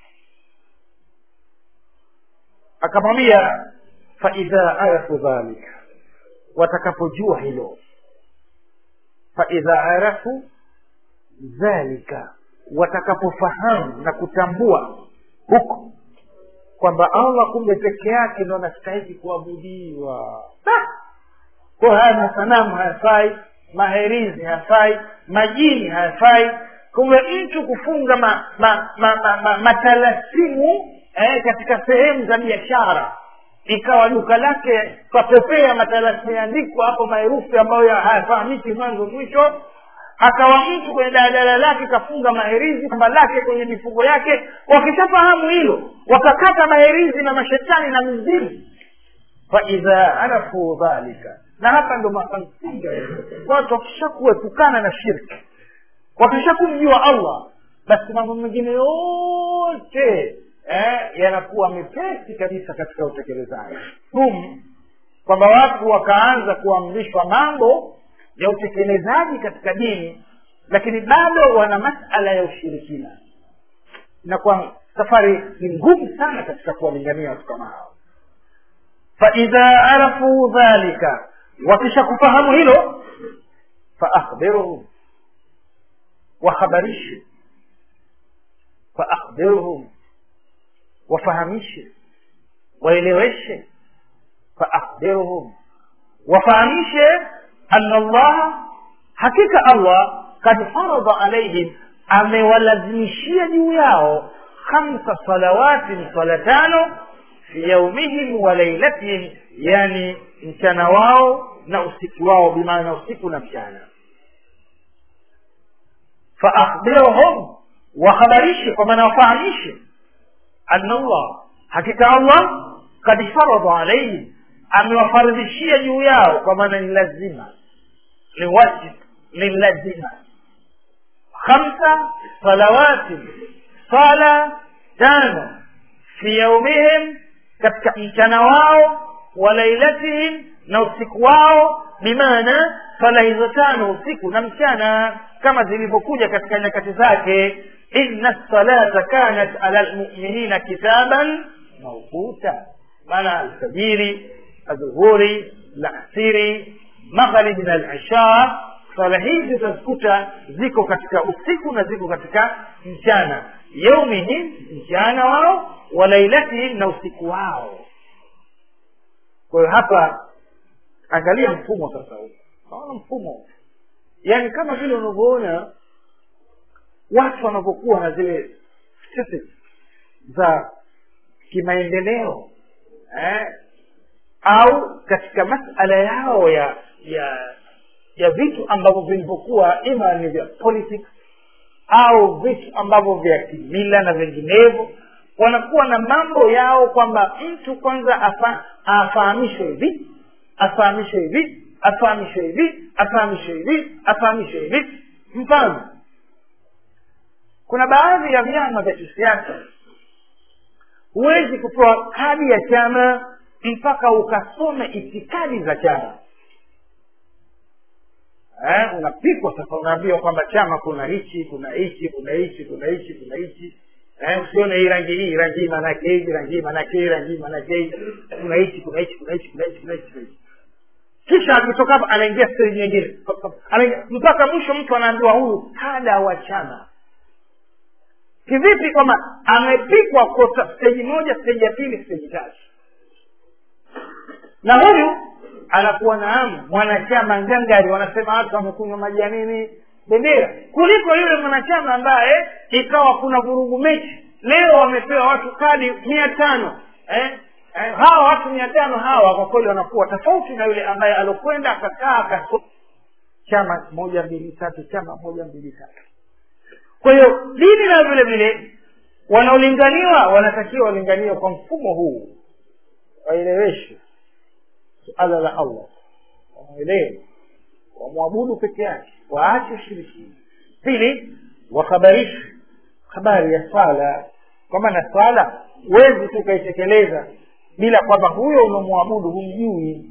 S1: akamwambia faidha arafu dhalika watakapojua hilo faidha arafu dhalika watakapofahamu na kutambua huko kwamba allah kumbe peke yake ndo anastahiki kuabudiwa kwa haya masanamu hayafai maherizi hayafai majini hayafai kumbe mtu kufunga ma, ma, ma, ma, ma, matalasimu eh, katika sehemu za biashara ikawa duka lake papepea matalasimu yaandikwa hapo maherufi ambayo hayafahamiki mwanzo mwisho akawa mtu kwenye daladala lake kafunga maherizi kamba lake kwenye mifugo yake wakishafahamu hilo wakakata maherizi na mashetani na mizimu faidha arafu dhalika na hapa ndo makamsinga watu wakishakuepukana na shirki wakishakumjua allah basi mambo mengine yote eh, yanakuwa mepesi kabisa katika utekelezaji hum kwamba watu wakaanza kuamrishwa mambo ya utekelezaji katika dini lakini bado wana masala ya ushirikina inakuwa safari ni ngumu sana katika kuwalingania watu kama hao faidha arafu dhalika wakisha kufahamu hilo faakhbiruhum wakhabarishe faakhbiruhum wafahamishe waeleweshe faakhbiruhum wafahamishe ana allaha hakika allah kad faradha alaihim amewalazimishia juu yao khamsa salawatin swala tano fi yaumihim wa lailatihim yani mchana wao na usiku wao bimaana usiku na mchana faakhbirhum wakhabarishe kwa maana wafahamishe ana allah hakika allah kad faradha alaihim amewafaridhishia juu yao kwa maana ni lazima ni wajib ni lazima khamsa salawati sala tano fi yaumihim katika mchana wao wa lailatihim na usiku wao bimaana swala hizo tano usiku na mchana kama zilivyokuja katika nyakati zake inna salata kanat ala lmuminina kitaban mauquta maana alfajiri adhuhuri lasiri magharibi na lisha swala hizi utazikuta ziko katika usiku na ziko katika mchana yaumihim mchana wao wa lailatihim na usiku wao kwa hiyo hapa angalia mfumo sasa huu naona mfumo yaani kama vile unavyoona watu wanavyokuwa na zile statistics za kimaendeleo eh? au katika masala yao ya ya ya vitu ambavyo vilivyokuwa ima ni vya politics au vitu ambavyo vya kimila na vinginevyo wanakuwa na mambo yao kwamba mtu kwanza afa, afahamishwe hivi afahamishwe hivi afahamishwe hivi afahamishwe hivi afahamishwe hivi mfano kuna baadhi ya vyama vya kisiasa huwezi kutoa kadi ya chama mpaka ukasome itikadi za chama eh, unapikwa sasa unaambiwa kwamba chama kuna hichi kuna hichi kuna hichi kuna hichi kuna hichi eh, usione hii rangi hii rangi hii maanake hivi rangi hii maanake hii rangi hii maanake hii kuna hichi kuna hichi kuna hichi kuna hichi kuna hichi kuna hichi kisha akitoka hapo anaingia stage nyingine Anaingia- mpaka mwisho mtu anaambiwa huyu kada wa chama kivipi kwamba amepikwa kwa steji moja steji ya pili steji tatu na huyu anakuwa naamu mwanachama ngangari wanasema watu wamekunywa maji ya nini bendera kuliko yule mwanachama ambaye ikawa kuna vurugu mechi leo wamepewa watu kadi mia tano eh? Eh, hawa watu mia tano hawa kwa kweli wanakuwa tofauti na yule ambaye alokwenda akakaa akasoma chama moja mbili tatu chama moja mbili tatu kwa hiyo dini na vile vile wanaolinganiwa wanatakiwa walinganiwe kwa mfumo huu waeleweshwe suala la allah wamwelewe wamwabudu peke yake waache ushirikini pili wakhabarishwe habari ya swala kwa maana swala huwezi tu ukaitekeleza bila kwamba huyo unamwabudu humjui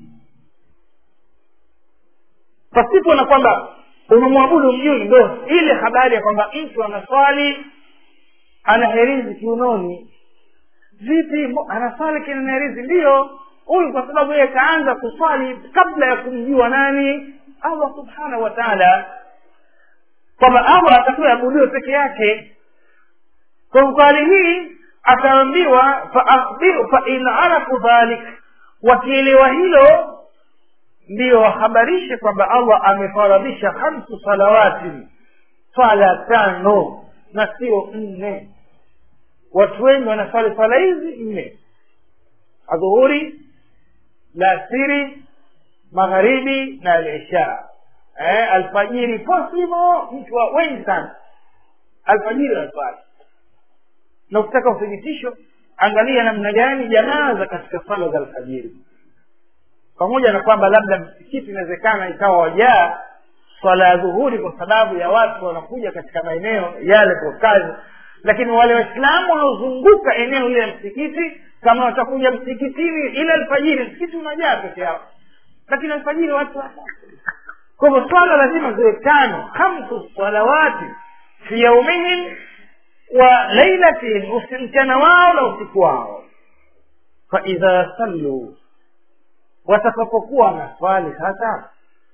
S1: pasipo na kwamba unamwabudu mjui ndo ile habari ya kwamba mtu anaswali ana herizi kiunoni vipi mbo- anaswali kina herizi ndiyo huyu kwa sababu yeye kaanza kuswali kabla ya kumjua nani allah subhanahu wa taala kwamba allah atakuwa abudiwe peke yake kwa kwa hali hii ataambiwa faakhbiru fain arafu dhalik wakielewa hilo ndiyo wahabarishe kwamba allah amefaradhisha hamsu salawatin swala tano na sio nne watu wengi wanaswali swala hizi nne adhuhuri lasiri magharibi na alisha eh, alfajiri posimo mtu wa wengi sana alfajiri wanaswali na ukitaka uthibitisho angalia namna gani jamaa za katika swala za alfajiri pamoja na kwamba labda msikiti inawezekana ikawa wajaa swala ya dhuhuri kwa sababu ya watu wanakuja katika maeneo yale kwa kazi lakini wale waislamu wanaozunguka eneo lile la msikiti kama watakuja msikitini ile alfajiri msikiti unajaa peke yao lakini alfajiri watu kwa hivyo swala lazima ziwe tano hamsu salawati fi yaumihim wa lailatihim mchana wao na usiku wao faidha salluu watakapokuwa wanaswali sasa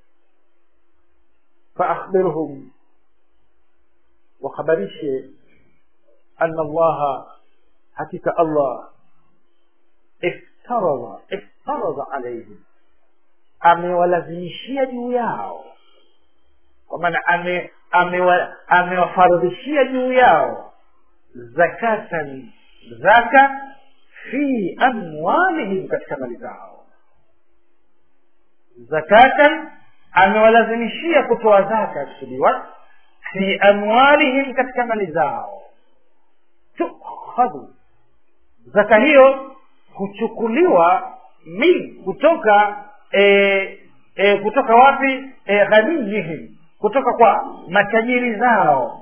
S1: faakhbirhum wakhabarishe ana allaha hakika allah iftaradha iftaradha alaihim amewalazimishia juu yao kwa maana ame amewafaradhishia juu yao zakatan zaka fi amwalihim katika mali zao zakatan amewalazimishia kutoa zaka yakusudiwa fi amwalihim katika mali zao tukhadhu zaka hiyo huchukuliwa min kutoka e, e, kutoka wapi e, ghaniyihim kutoka kwa matajiri zao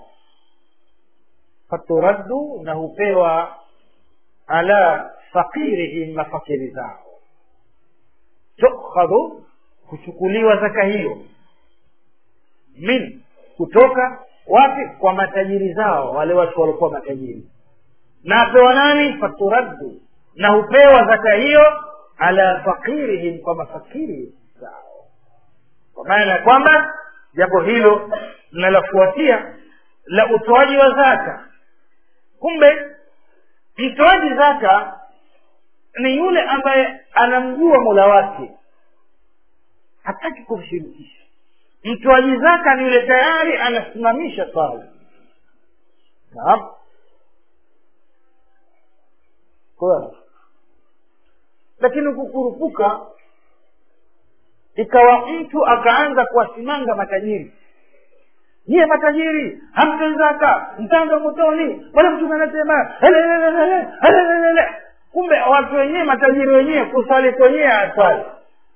S1: faturaddu na hupewa ala fakirihim mafakiri zao tukhadhu kuchukuliwa zaka hiyo min kutoka wapi kwa matajiri zao wale watu walikuwa matajiri na apewa nani faturaddu na hupewa zaka hiyo ala fakirihim kwa mafakiri zao kwa maana ya kwamba jambo hilo linalofuatia la utoaji wa zaka kumbe mtoaji zaka ni yule ambaye anamjua mola wake hataki kumshirikisha mtoaji zaka ni yule tayari anasimamisha swala naam kwa lakini kukurupuka ikawa mtu akaanza kuwasimanga matajiri nyie matajiri hamtoi zaka mtanga motoni wala mtume anasema kumbe watu wenyewe matajiri wenyewe kuswali kwenyewe aswali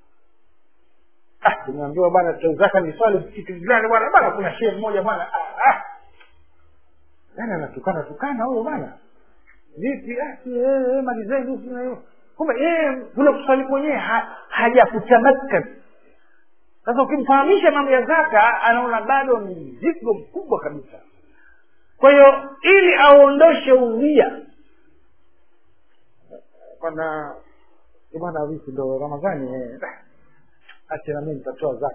S1: ah tumeambiwa bwana tutoi zaka ni swali msikiti fulani bwana bwana kuna shehe mmoja bwana ah, ah. yani anatukana tukana huyo bwana vipi ah, si, eh, eh, malizeni sina hiyo kumbe yeye kule kuswali kwenyewe ha, hajakutamakan sasa ukimfahamisha mambo ya zaka anaona bado ni mzigo mkubwa kabisa kwa hiyo ili aondoshe udhia bwana bwana wiki ndo ramadhani eh, acha na mimi nitatoa zaka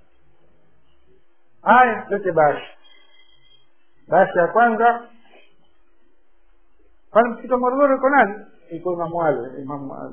S1: haya lete bashi bashi ya kwanza kwani msikiti wa morogoro iko nani iko imamu ali imamu ali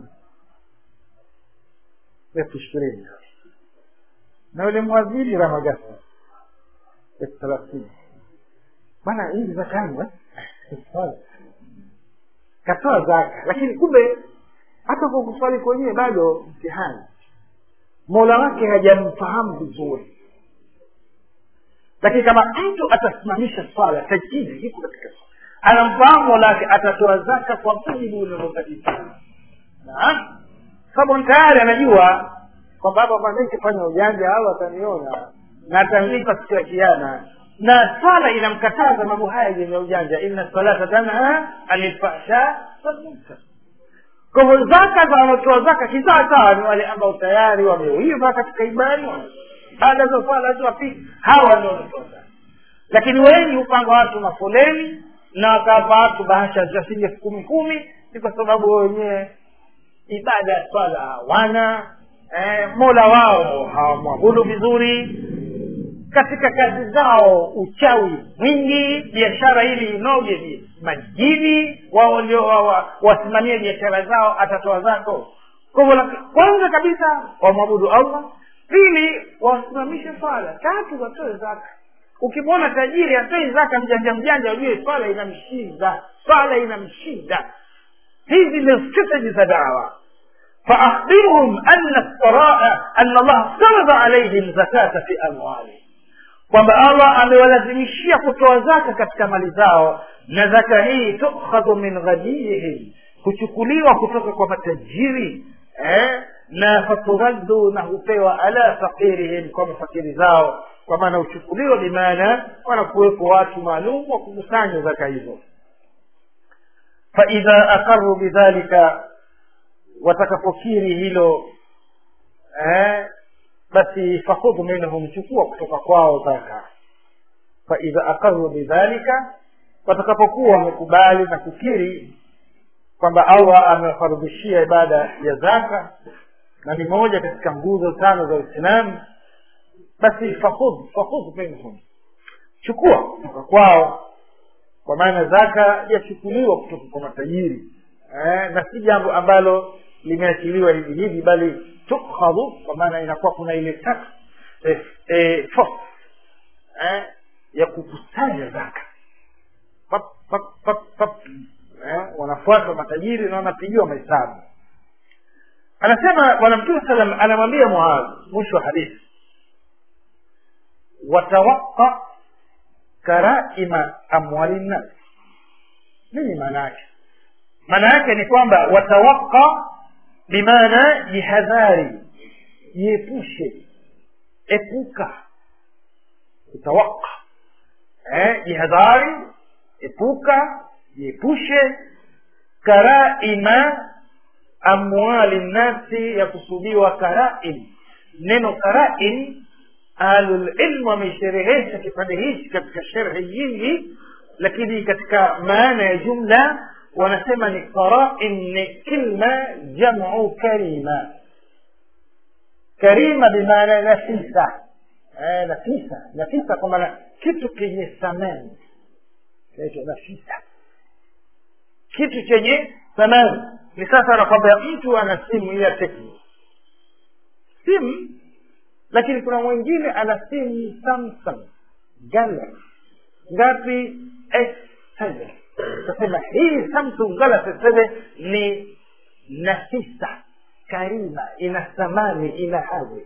S1: elfu ishirini na yule mwadhini ramagasa elfu thelathini bwana hii zaka yangu eh? katoa zaka lakini kumbe hata kwa kuswali kwenyewe bado mtihani mola wake hajamfahamu vizuri lakini kama mtu atasimamisha swala tajidi iko katika anamfahamu mola wake atatoa zaka kwa mujibu unavyopatikana naam sababu tayari anajua kwamba hapa kwanza nikifanya ujanja au ataniona na atanilipa siku ya kiama na swala inamkataza mambo haya yenye ujanja inna salata tanha anil fahsha walmunkar kwa hivyo zaka za wanaotoa zaka kisawasawa ni wale ambao tayari wameuiva katika imani baada za swala tu wapiki hawa ndio wanatoa zaka lakini wengi hupanga watu mafoleni na wakawapa watu bahasha za shilingi elfu kumi kumi ni kwa sababu wenyewe ibada ya swala hawana eh, mola wao hawamwabudu vizuri katika kazi zao uchawi mwingi biashara ili inoge ni majini wao ndio wa- wa- wasimamie biashara zao atatoa zako kwa hivyo la- kwanza kabisa wamwabudu allah pili wasimamishe swala tatu watoe zaka ukimwona tajiri atoi zaka mjanja mjanja ujue swala inamshinda swala inamshinda hizi ndio strategy za dawa فأخبرهم أن الثراء أن الله افترض عليهم زكاة في أموالهم kwamba allah amewalazimishia kutoa zaka katika mali zao na zaka hii tukhadhu min ghaniyihim huchukuliwa kutoka kwa matajiri eh? na faturaddu na hupewa ala fakirihim kwa mafakiri zao kwa maana huchukuliwa bimaana wanakuwepo watu maalum wa kukusanya zaka hizo faidha aqaru bidhalika watakapokiri hilo eh, basi fakhudhu minhum chukua kutoka kwao zaka faidha aqaru bidhalika watakapokuwa wamekubali na kukiri kwamba allah amewafarudhishia ibada ya zaka na ni moja katika nguzo tano za uislamu basi fakhudh fakhudh minhum chukua kutoka kwao kwa maana zaka yachukuliwa kutoka kwa matajiri eh, na si jambo ambalo limeachiliwa hivi hivi bali tukhadhu kwa maana inakuwa kuna ile tax eh, eh, force eh, ya kukusanya zaka pap, pap, pap, pap. Eh, wanafuata matajiri na wanapigiwa mahesabu anasema bwana mtume salam anamwambia muadh mwisho wa hadithi watawaqa karaima amwali nnas nini maana yake maana yake ni kwamba watawaqa bimaana jihadhari jiepushe epuka utawaqa eh, jihadhari epuka jiepushe karaima amwali nnasi ya kusudiwa karaim neno karaim ahlulilmu wameisherehesha kipande hichi katika sherhe nyingi lakini katika maana ya jumla wanasema ni qarain ni kilma jamu karima karima bimaana nafisa eh, nafisa nafisa kwa maana kitu kenye thamani kinaitwa nafisa kitu chenye thamani ni sasa anakwambia mtu ana simu hii ya tekno simu lakini kuna mwingine ana simu samsung galaxy ngapi s7 tasema hii samsung galaxy s7 ni nafisa karima ina thamani ina hadhi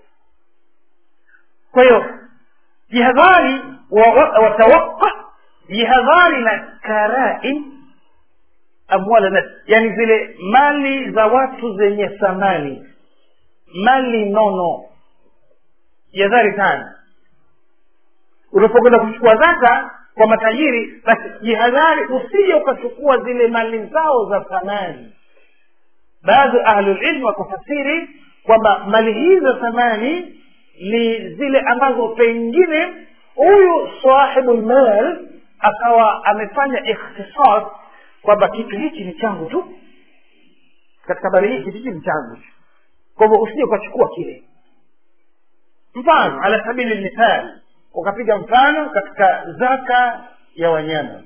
S1: kwa hiyo jihadhari watawaqa jihadhari na karaim amwala nas yani zile mali za watu zenye thamani mali nono jihadhari sana unapokwenda kuchukua zaka kwa matajiri basi jihadhari usije ukachukua zile mali zao za thamani baadhi ahlulilmu wakafasiri kwamba mali hizi za thamani ni zile ambazo pengine huyu sahibu lmal akawa amefanya ikhtisas kwamba kitu hichi ni changu tu katika habari hii kitu hichi ni changu tu kwa hivyo usije ukachukua kile mfano ala sabili lmithali ukapiga mfano katika zaka ya wanyama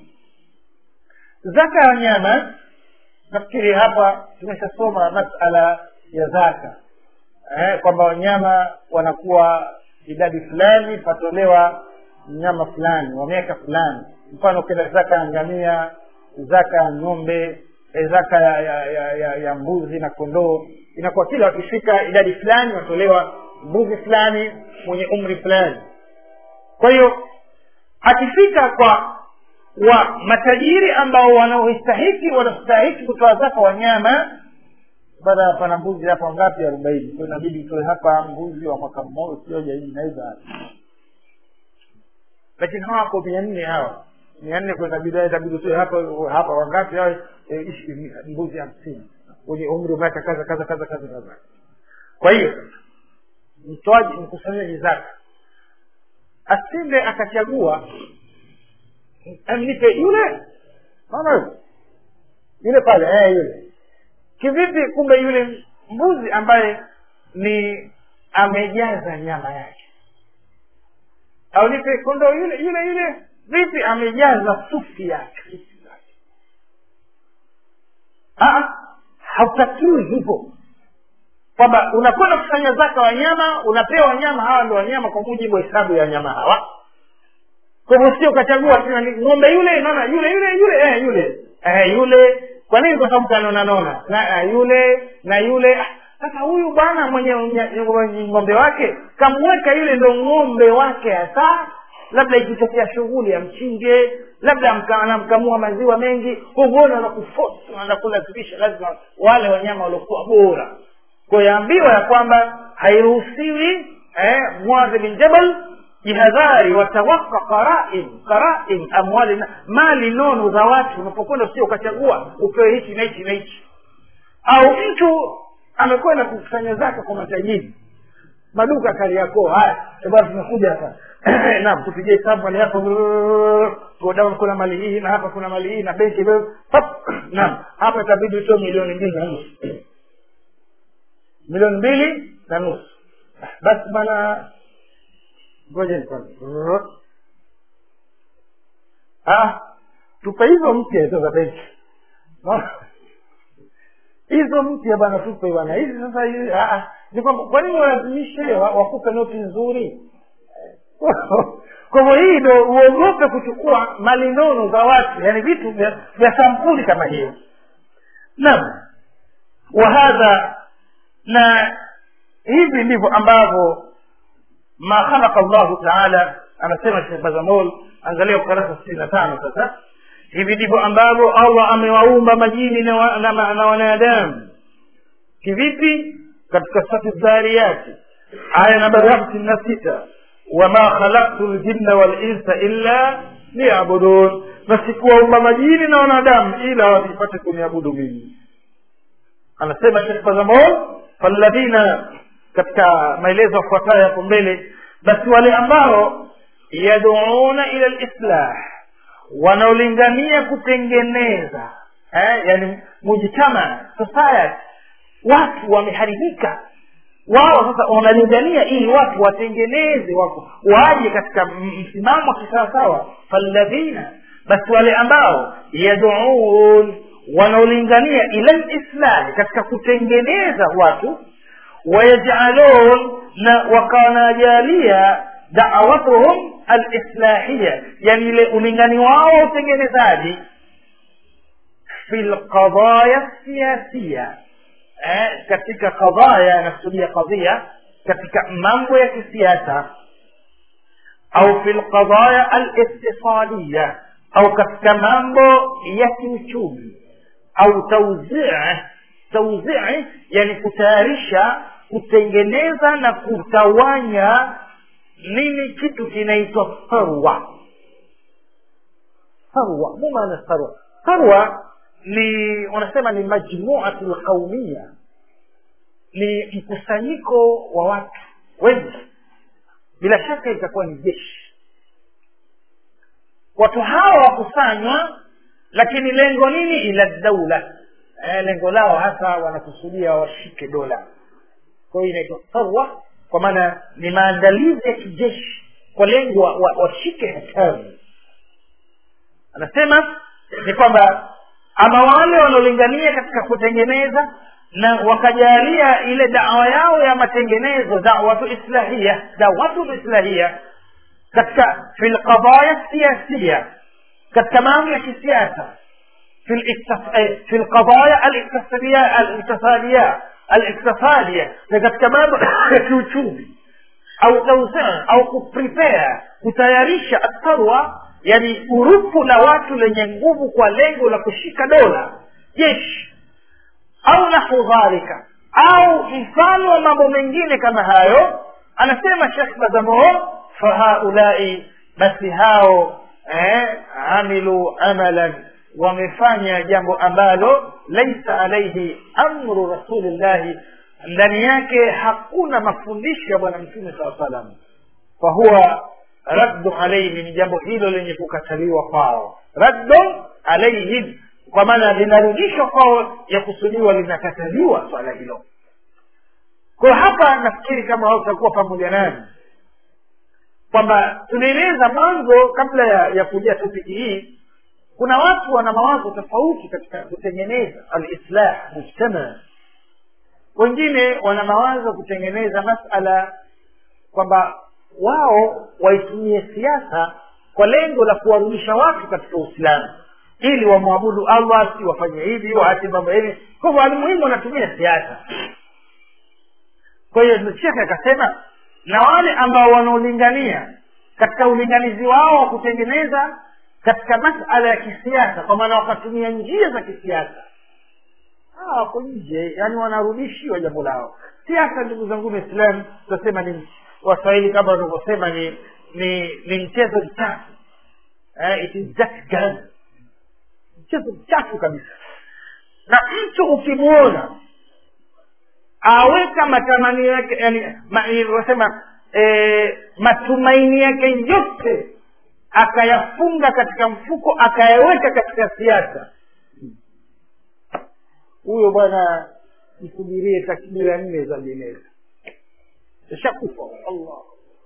S1: zaka ya wanyama nafikiri hapa tumeshasoma masala ya zaka eh, kwamba wanyama wanakuwa idadi fulani patolewa mnyama fulani wa miaka fulani mfano kila zaka ya ngamia zaka ya ng'ombe eh, zaka ya, ya, ya, ya, ya mbuzi na kondoo inakuwa kila wakifika idadi fulani watolewa mbuzi fulani mwenye umri fulani kwa hiyo akifika kwa wa matajiri ambao wanaostahiki wanastahiki kutoa zaka wanyama baada pana mbuzi hapa ngapi arobaini kwa inabidi utoe hapa mbuzi wa mwaka mmoja sioja hivi naweza lakini hawako mia nne hawa mia nne kwa inabidi itabidi utoe hapa hapa wangapi hao mbuzi hamsini wenye umri wa miaka kaza kaza kaza kaza kaza kwa hiyo mtoaji mkusanyaji zaka asinde akachagua amnipe yule mama yule pale eh, yule kivipi kumbe yule mbuzi ambaye ni amejaza nyama yake au nipe kondoo yule yule yule vipi amejaza sufi yake hautakiwi hivyo kwamba unakwenda kufanya zaka wanyama unapewa wanyama hawa ndo wanyama kwa mujibu wa hesabu ya wanyama hawa kwa hivyo sio ukachagua tena ni ng'ombe yule naona yule yule yule eh, yule eh, yule kwa nini kwa sababu kanona nona na eh, yule na yule Ah, sasa huyu bwana mwenye mwenye ng'ombe wake kamweka yule ndo ng'ombe wake hasa labda ikitokea shughuli ya mchinje labda amka- anamkamua maziwa mengi huona na kufosi unaenda kulazimisha lazima wale wanyama waliokuwa bora kwa yaambiwa ya kwamba hairuhusiwi eh, muadhi bin jabal jihadhari watawaka qarain qarain amwali na- mali nono za watu unapokwenda usio ukachagua upewe hichi na hichi na hichi au mtu amekwenda kukusanya zake kwa matajiri maduka kariakoo haya eh bwana tumekuja hapa naam tupige hesabu mali hapa godown kuna mali hii na hapa kuna mali hii na benki hapa. Pap! naam hapa itabidi utoe milioni mbili na nusu milioni mbili na nusu basi bana ngoja kwanza ah tupe hizo mpya hizo za benki Naona? hizo mpya bana tupe bana hizi sasa hizi ah, ah. ni kwamba kwa nini walazimishe wa- wakupe noti nzuri kwa hivyo hii ndo uogope kuchukua mali nono za watu yani vitu vya vya sampuli kama hiyo naam wahadha na hivi ndivyo ambavyo ma khalaqa llahu taala anasema shekh bazamol angalia ukurasa sitini na tano sasa hivi ndivyo ambavyo allah amewaumba majini na, wa, na, na, na wanadamu kivipi katika sati dhariyati aya nambari hamsini na sita wama khalaktu ljinna walinsa illa liyabudun na sikuwaumba majini na wanadamu ila wasipate kuniabudu mimi anasema shekh bazamol falladhina katika maelezo yafuatayo hapo mbele basi wale ambao yaduuna ila lislah wanaolingania kutengeneza eh, yani mujtama society watu wameharibika wao sasa wanalingania ili watu watengeneze wako waje katika m- msimamo wa kisawasawa falladhina basi wale ambao yaduun wanaolingania ila lislahi katika kutengeneza watu wayajalun na wakanajalia dawatuhum alislahia yani ile ulingani wao wa utengenezaji fi lqadaya siasia eh, katika qadaya anakusudia qadhia katika mambo ya kisiasa au fi lqadaya aliqtisadiya au katika mambo ya kiuchumi au tauzii tauzii yani kutayarisha kutengeneza na kutawanya nini kitu kinaitwa farwa farwa mu maana farwa farwa ni wanasema ni majmuatu lqaumia ni mkusanyiko wa watu wengi bila shaka itakuwa ni jeshi watu hawa wakusanywa lakini lengo nini ila daula eh, lengo lao hasa wanakusudia washike dola kwa hiyo inaitwa sarwa kwa maana ni maandalizi ya kijeshi kwa lengo washike wa, wa washike hatamu anasema ni kwamba ama wale wanaolingania katika kutengeneza na wakajalia ile dawa yao ya matengenezo dawatu islahia dawatu islahia katika fi lqadaya siasia katika mambo ya kisiasa في الاكتف... في القضايا الاقتصادية الاقتصادية الاقتصادية لقد كمان kiuchumi au tawzia au kuprepare kutayarisha atharwa yani urufu la watu lenye nguvu kwa lengo la kushika dola jeshi au nahu dhalika au mfano wa mambo mengine kama hayo anasema shekh bazamor fahaulai basi hao eh, amilu amalan wamefanya jambo ambalo laisa alaihi amru rasulillahi ndani yake hakuna mafundisho ya bwana mtume saa salam fahuwa raddu alaihim ni jambo hilo lenye kukataliwa kwao raddu alaihim kwa maana linarudishwa kwao ya kusudiwa linakataliwa swala hilo kwa hapa nafikiri kama wao utakuwa pamoja nani kwamba tunaeleza mwanzo kabla ya, ya kuja topiki hii kuna watu wana mawazo tofauti katika kutengeneza alislah mujtama wengine wana mawazo kutengeneza masala kwamba wao waitumie siasa kwa lengo la kuwarudisha watu katika uislamu ili wamwabudu allah si wafanye hivi waache mambo hivi kwa hivyo alimuhimu wanatumia siasa kwa hiyo shekhe akasema na wale ambao wanaolingania katika ulinganizi wao wa kutengeneza katika masala ya kisiasa kwa maana wakatumia njia za kisiasa hawa wako nje yani wanarudishiwa jambo lao siasa ndugu zangu waislamu tutasema ni waswahili kama wanavyosema ni ni ni mchezo mchafu eh, it is just gun mchezo mchafu kabisa na mtu ukimwona aweka matamanio yake yani wasema e, matumaini yake yote akayafunga katika mfuko akayaweka katika siasa huyo bwana msubirie takbira nne za jeneza ishakufa allah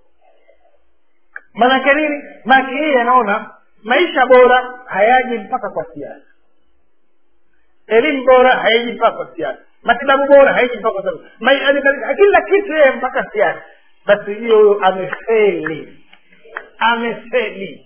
S1: maanake nini maanake yeye anaona maisha bora hayaji mpaka kwa siasa elimu bora haiji mpaka kwa siasa matibabu bora haiji mpaka kwa siasa kila kitu yeye mpaka siasa basi hiyo huyo amefeli amefeli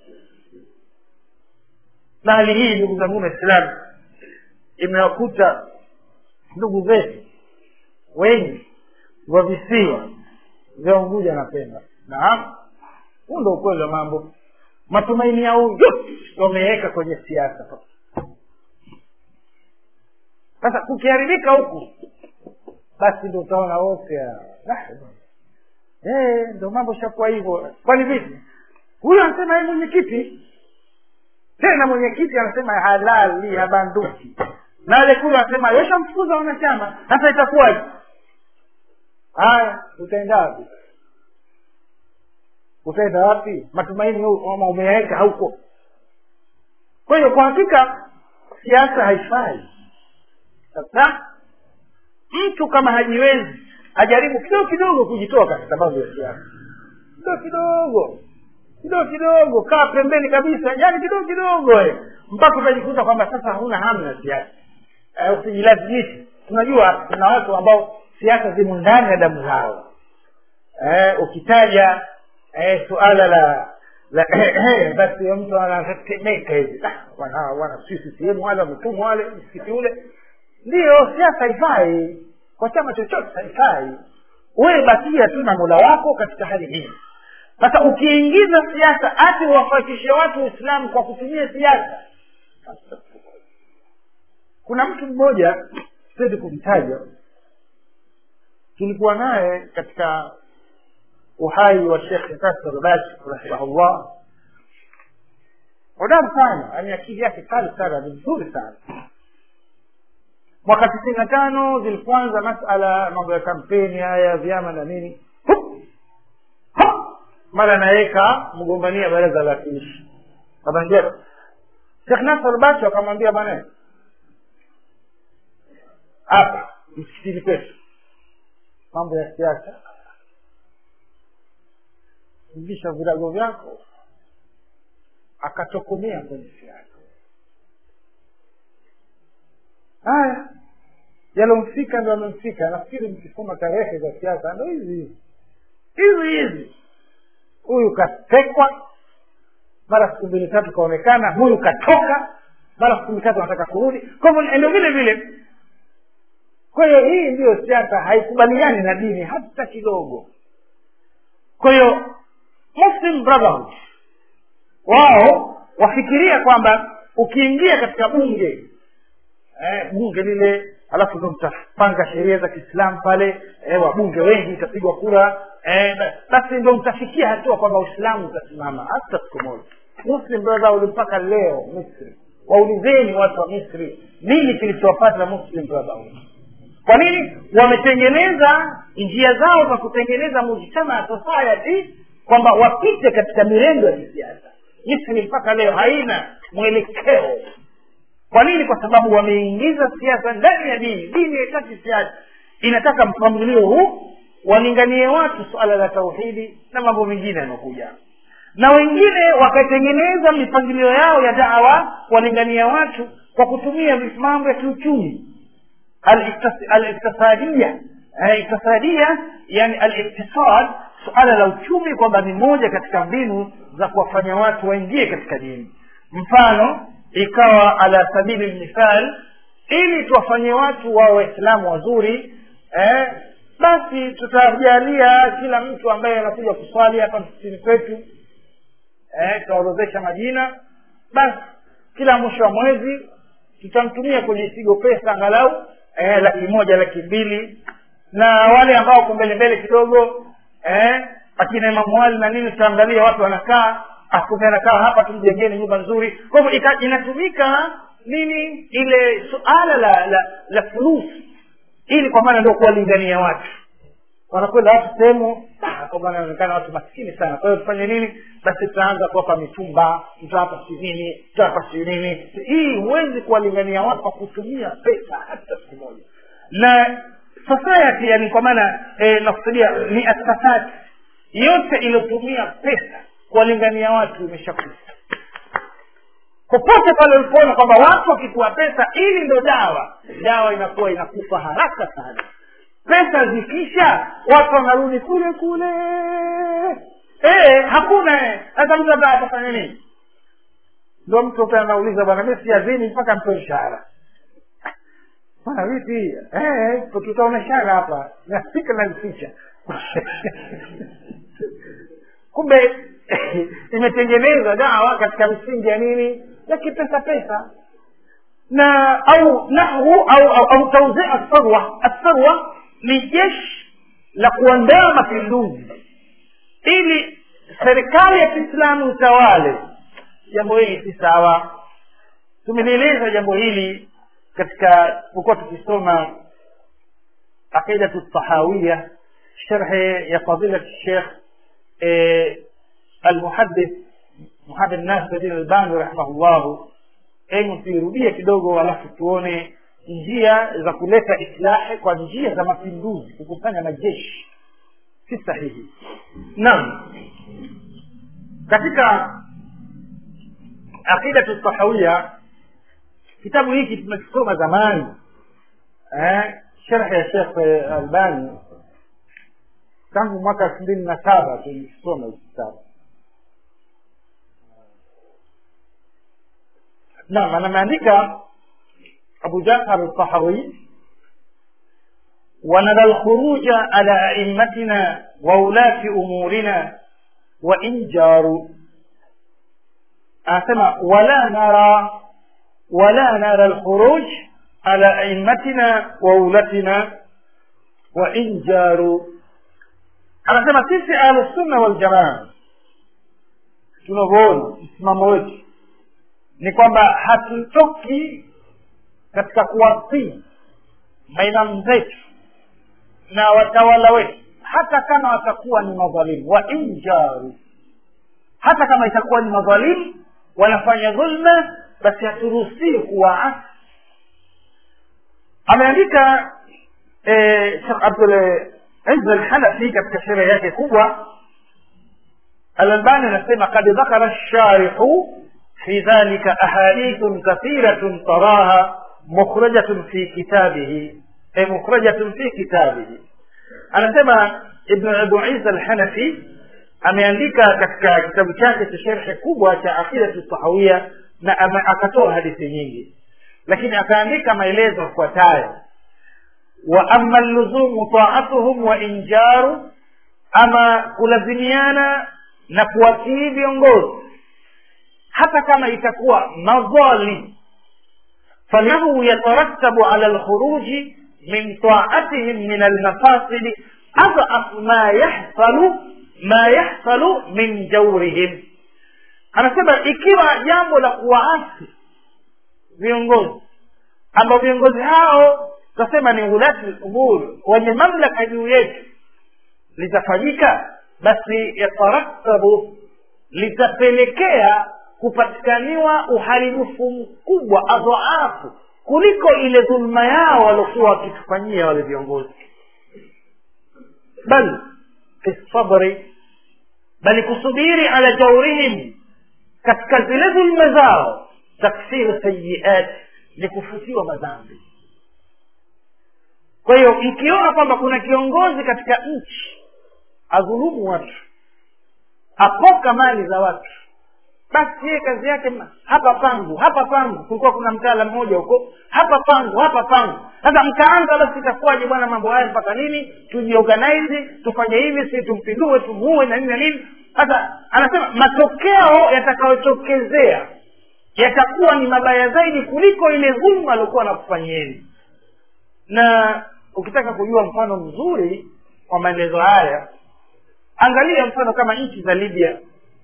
S1: na hali hii ndugu zangu waislamu imewakuta ndugu zetu wengi wa visiwa vya unguja na pemba naam huu ndo ukweli wa mambo matumaini yao yote wameweka kwenye siasa sasa kukiharibika huku basi ndo utaona wote hey, ndo mambo shakuwa hivyo kwani vipi huyu anasema yeye mwenyekiti tena mwenyekiti anasema halali habanduki na ale kule anasema yeshamfukuza wanachama sasa itakuwaje haya utaenda wapi utaenda wapi matumaini ama umeyaweka hauko kwa hiyo kwa hakika siasa haifai sasa mtu kama hajiwezi ajaribu kidogo kidogo kujitoa katika mambo ya siasa kidogo kidogo kidogo kidogo kaa pembeni kabisa yani kidogo kidogo eh. mpaka utajikuta kwamba sasa huna hamu na siasa eh, usijilazimishe tunajua kuna watu ambao siasa zimo ndani ya damu zao eh, ukitaja eh, suala la la basi mtu anatetemeka hivi wana wana sisi sehemu wale wametumwa wale msikiti ule ndiyo siasa haifai kwa chama chochote haifai wewe bakia tu na mola wako katika hali hii sasa ukiingiza siasa ati uwafatishe watu uislamu kwa kutumia siasa kuna mtu mmoja siwezi kumtaja tulikuwa naye katika uhai wa shekh nasr bashi rahimahullah hodari sana yani akili yake kali sana ni mzuri sana mwaka tisini na tano zilipoanza masala mambo ya kampeni haya vyama na nini mara naweka mgombania baraza la kiishi akamwambia shekh nasr bashi akamwambia bwana hapa msikitini kwetu mambo ya siasa ingisha virago vyako akatokomea kwenye siasa haya yalomfika ndo amemfika nafikiri mkisoma tarehe za siasa ndo hizi hizi hizi hizi huyu katekwa mara siku mbili tatu kaonekana huyu katoka mara siku mbili tatu anataka kurudi kwa hivyo ndo vile vile kwa hiyo hii ndiyo siasa haikubaliani na dini hata kidogo kwa hiyo muslim brotherhood wao wafikiria kwamba ukiingia katika bunge eh, bunge lile alafu ndo mtapanga sheria za kiislamu pale eh, wabunge wengi itapigwa kura eh, basi ndo mtafikia hatua kwamba uislamu utasimama hata siku moja muslim brotherhood mpaka leo misri waulizeni watu wa misri nini kilichowapata muslim brotherhood kwa nini wametengeneza njia zao za kutengeneza mujtama society kwamba wapite katika mirengo ya kisiasa misri mpaka leo haina mwelekeo kwa nini kwa sababu wameingiza siasa ndani ya dini dini haitaki siasa inataka mpangilio huu walinganie watu suala la tauhidi na mambo mengine yanaokuja na wengine wakatengeneza mipangilio yao ya dawa kuwalingania watu kwa kutumia mambo ya kiuchumi aliktisadia iktisadia yani aliktisad suala la uchumi kwamba ni moja katika mbinu za kuwafanya watu waingie katika dini mfano ikawa ala sabili lmithal ili tuwafanye watu wawe waislamu wazuri eh, basi tutajalia kila mtu ambaye anakuja kuswali hapa msikitini kwetu eh, tutaorodhesha majina basi kila mwisho wa mwezi tutamtumia kwenye sigo pesa angalau eh, laki moja laki mbili na wale ambao wako mbele mbele kidogo eh, akina imamu wali na nini tutaangalia watu wanakaa akumbe anakaa hapa tumjengeni nyumba nzuri kwa hivyo inatumika nini ile suala la la, la fulus ili kwa maana ndio kuwalingania watu wanakwenda watu sehemu kwamba wanaonekana watu maskini sana kwa hiyo tufanye nini basi tutaanza kuwapa mitumba tutawapa si nini tutawapa si nini hii huwezi kuwalingania watu kwa kutumia pesa hata siku moja na society yani kwa maana e, nakusudia ni asasati yote iliyotumia pesa kuwalingania watu imeshakufa popote pale ulipoona kwamba watu wakitoa pesa ili ndo dawa dawa inakuwa inakufa haraka sana pesa zikisha watu wanarudi kule kule e, hakuna sasa mtu ambaye atafanya nini ndo mtu pia anauliza bwana mi siazini mpaka mpe mshahara bwana vipi tutaoneshana hapa naspika nazificha kumbe imetengenezwa dawa katika misingi ya nini ya kipesa pesa na au nahwu au au, au tauzia asarwa asarwa ni jeshi la kuandaa mapinduzi ili serikali ya kiislamu utawale jambo hili si sawa tumelieleza jambo hili katika pokuwa tukisoma aqidatu tahawia sharhe ya fadilat shekh المحدث محمد ناصر الدين الباني rahimahullahu hebu tuirudie kidogo alafu tuone njia za kuleta islahi kwa njia za mapinduzi kukusanya majeshi si sahihi naam katika aqidatu tahawia kitabu hiki tumekisoma zamani eh, sharhi ya shekh albani tangu mwaka elfu mbili na saba tulikisoma hiki kitabu naam anameandika abu jafar altahawi ونرى الخروج على أئمتنا وولاة أمورنا وإن جاروا أسمع ولا نرى ولا نرى الخروج على أئمتنا وولاتنا وإن جاروا anasema sisi ahlusunna waljamaa tunavyoona msimamo wetu ni kwamba hatutoki katika kuwasii maimamu zetu na watawala wetu hata kama watakuwa ni madhalimu wa injaru hata kama itakuwa ni madhalimu wanafanya dhulma basi haturuhusii kuwaasi ameandika shekh abdul عز الحنفي katika sherehe yake kubwa alalbani anasema kad dhakara lsharihu fi dhalika ahadithun kathiratun taraha mukhrajatun fi kitabihi e mukhrajatun fi kitabihi anasema ibnu abu isa alhanafi ameandika katika kitabu chake cha sherhe kubwa cha aqidatu tahawia na akatoa hadithi nyingi lakini akaandika maelezo yafuatayo واما اللزوم طاعتهم وان جاروا ama kulazimiana na kuwatii viongozi hata kama itakuwa madhalim falahu yatarattabu ala lkhuruji min taatihim min almafasidi adhaf ma yahsalu ma yahsalu min jaurihim anasema ikiwa jambo la kuwaasi viongozi ambao viongozi hao tutasema ni ulati umur wenye mamlaka juu yetu litafanyika basi yatarattabu litapelekea kupatikaniwa uharibifu mkubwa adhaafu kuliko ile dhulma yao waliokuwa wakitufanyia wale viongozi bal fi sabri bali kusubiri ala jaurihim katika zile dhulma zao takfiru sayiat ni kufutiwa madhambi kwa hiyo mkiona kwamba kuna kiongozi katika nchi adhulumu watu apoka mali za watu basi yeye kazi yake ma- hapa pangu hapa pangu kulikuwa kuna mtaala mmoja huko hapa pangu hapa pangu sasa mkaanza basi itakuwaje bwana mambo haya mpaka nini tujiorganize tufanye hivi si tumpindue tumuue na nini na nini sasa anasema matokeo yatakayotokezea yatakuwa ni mabaya zaidi kuliko ile dhulma aliokuwa anakufanyieni na ukitaka kujua mfano mzuri wa maelezo haya angalia mfano kama nchi za libya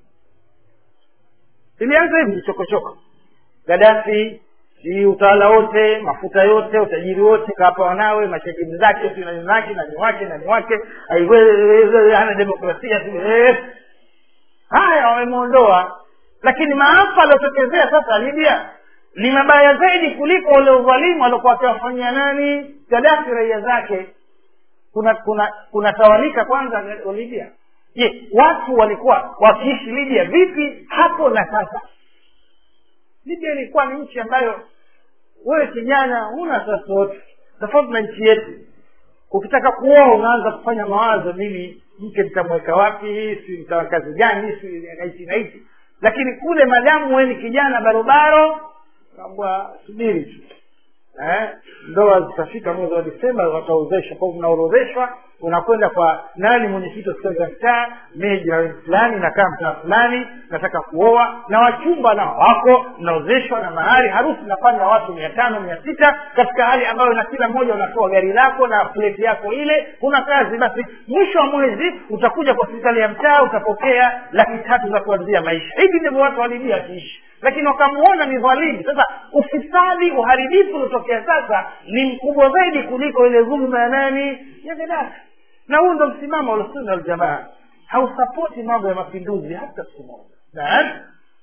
S1: ilianza hivi chokochoko gadafi hii utawala wote mafuta yote utajiri wote kawapa wanawe mashajimu zake si nani zake nani wake nani wake aiwe- hana demokrasia si- eh. haya wamemwondoa lakini maafa aliotokezea sasa libya ni mabaya zaidi kuliko ule udhalimu aliokuwa akiwafanyia nani gadafi raia zake kuna kuna kunatawalika kwanza libya je watu walikuwa wakiishi libya vipi hapo na sasa libya ilikuwa ni nchi ambayo wewe kijana huna sasote tofauti na nchi yetu ukitaka kuoa unaanza kufanya mawazo mimi mke nitamweka wapi si nitawa kazi gani si naishi naishi lakini kule madamu wewe ni kijana barobaro kambwa subiri tu eh, ndoa zitafika mwezi wa disemba wataozeshwa kwao unaorodheshwa unakwenda kwa nani mwenyekiti wa serikali za mtaa mimi jirani fulani nakaa mtaa fulani nataka kuoa na wachumba nao wako mnaozeshwa na mahari harusi nafanya watu mia tano mia sita katika hali ambayo na kila mmoja unatoa gari lako na pleti yako ile kuna kazi basi mwisho wa mwezi utakuja kwa serikali ya mtaa utapokea laki tatu za kuanzia maisha hivi ndivyo watu walibia wakiishi lakini wakamuona ni dhalimu sasa ufisadi uharibifu uliotokea sasa ni mkubwa zaidi kuliko ile dhuluma ya nani ya gaddafi na huu ndo msimamo wa sunna waljamaa hausapoti mambo ya mapinduzi hata siku moja naam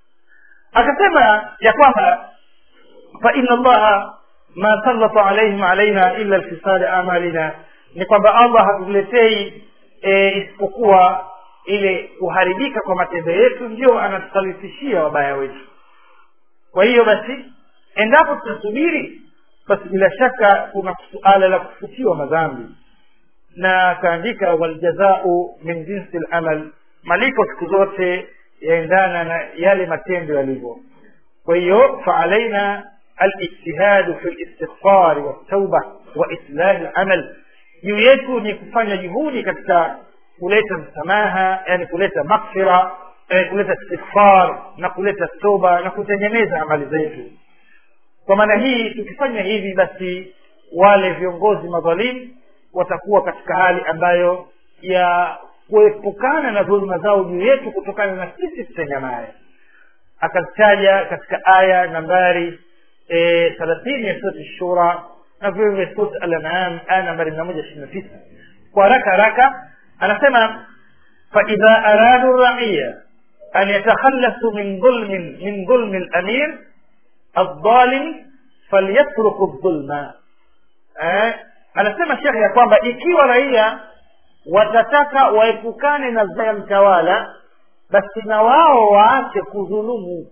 S1: akasema ya kwamba faina allaha ma sallata alaihim alaina illa lfisadi amalina ni kwamba allah hatuletei e, isipokuwa ile kuharibika kwa matendo yetu ndio anatusalifishia wabaya wetu kwa hiyo basi endapo tutasubiri basi bila shaka kuna suala la kufutiwa madhambi na akaandika waljazau min jinsi lamal malipo siku zote yaendana na yale matendo yalivyo kwa hiyo faalaina alijtihadu fi listighfari waltauba wa islahi lamal juu yetu ni kufanya juhudi katika kuleta msamaha yani kuleta maghfira eh, kuleta istighfar na kuleta toba na kutengeneza amali zetu kwa maana hii tukifanya hivi basi wale viongozi madhalimu watakuwa katika hali ambayo ya kuepukana na dhuluma zao juu yetu kutokana na sisi tutenganaye akataja katika aya nambari thelathini ya surati shura na vile vile surati al-an'am aya nambari mia moja ishirini na tisa kwa haraka haraka anasema faidha aradu raiya an yatakhallasu min dhulmin min dhulmi lamir aldhalim falyatruku dhulma eh, anasema shekhe ya kwamba ikiwa raia watataka waepukane na zaya mtawala basi na wao waache kudhulumu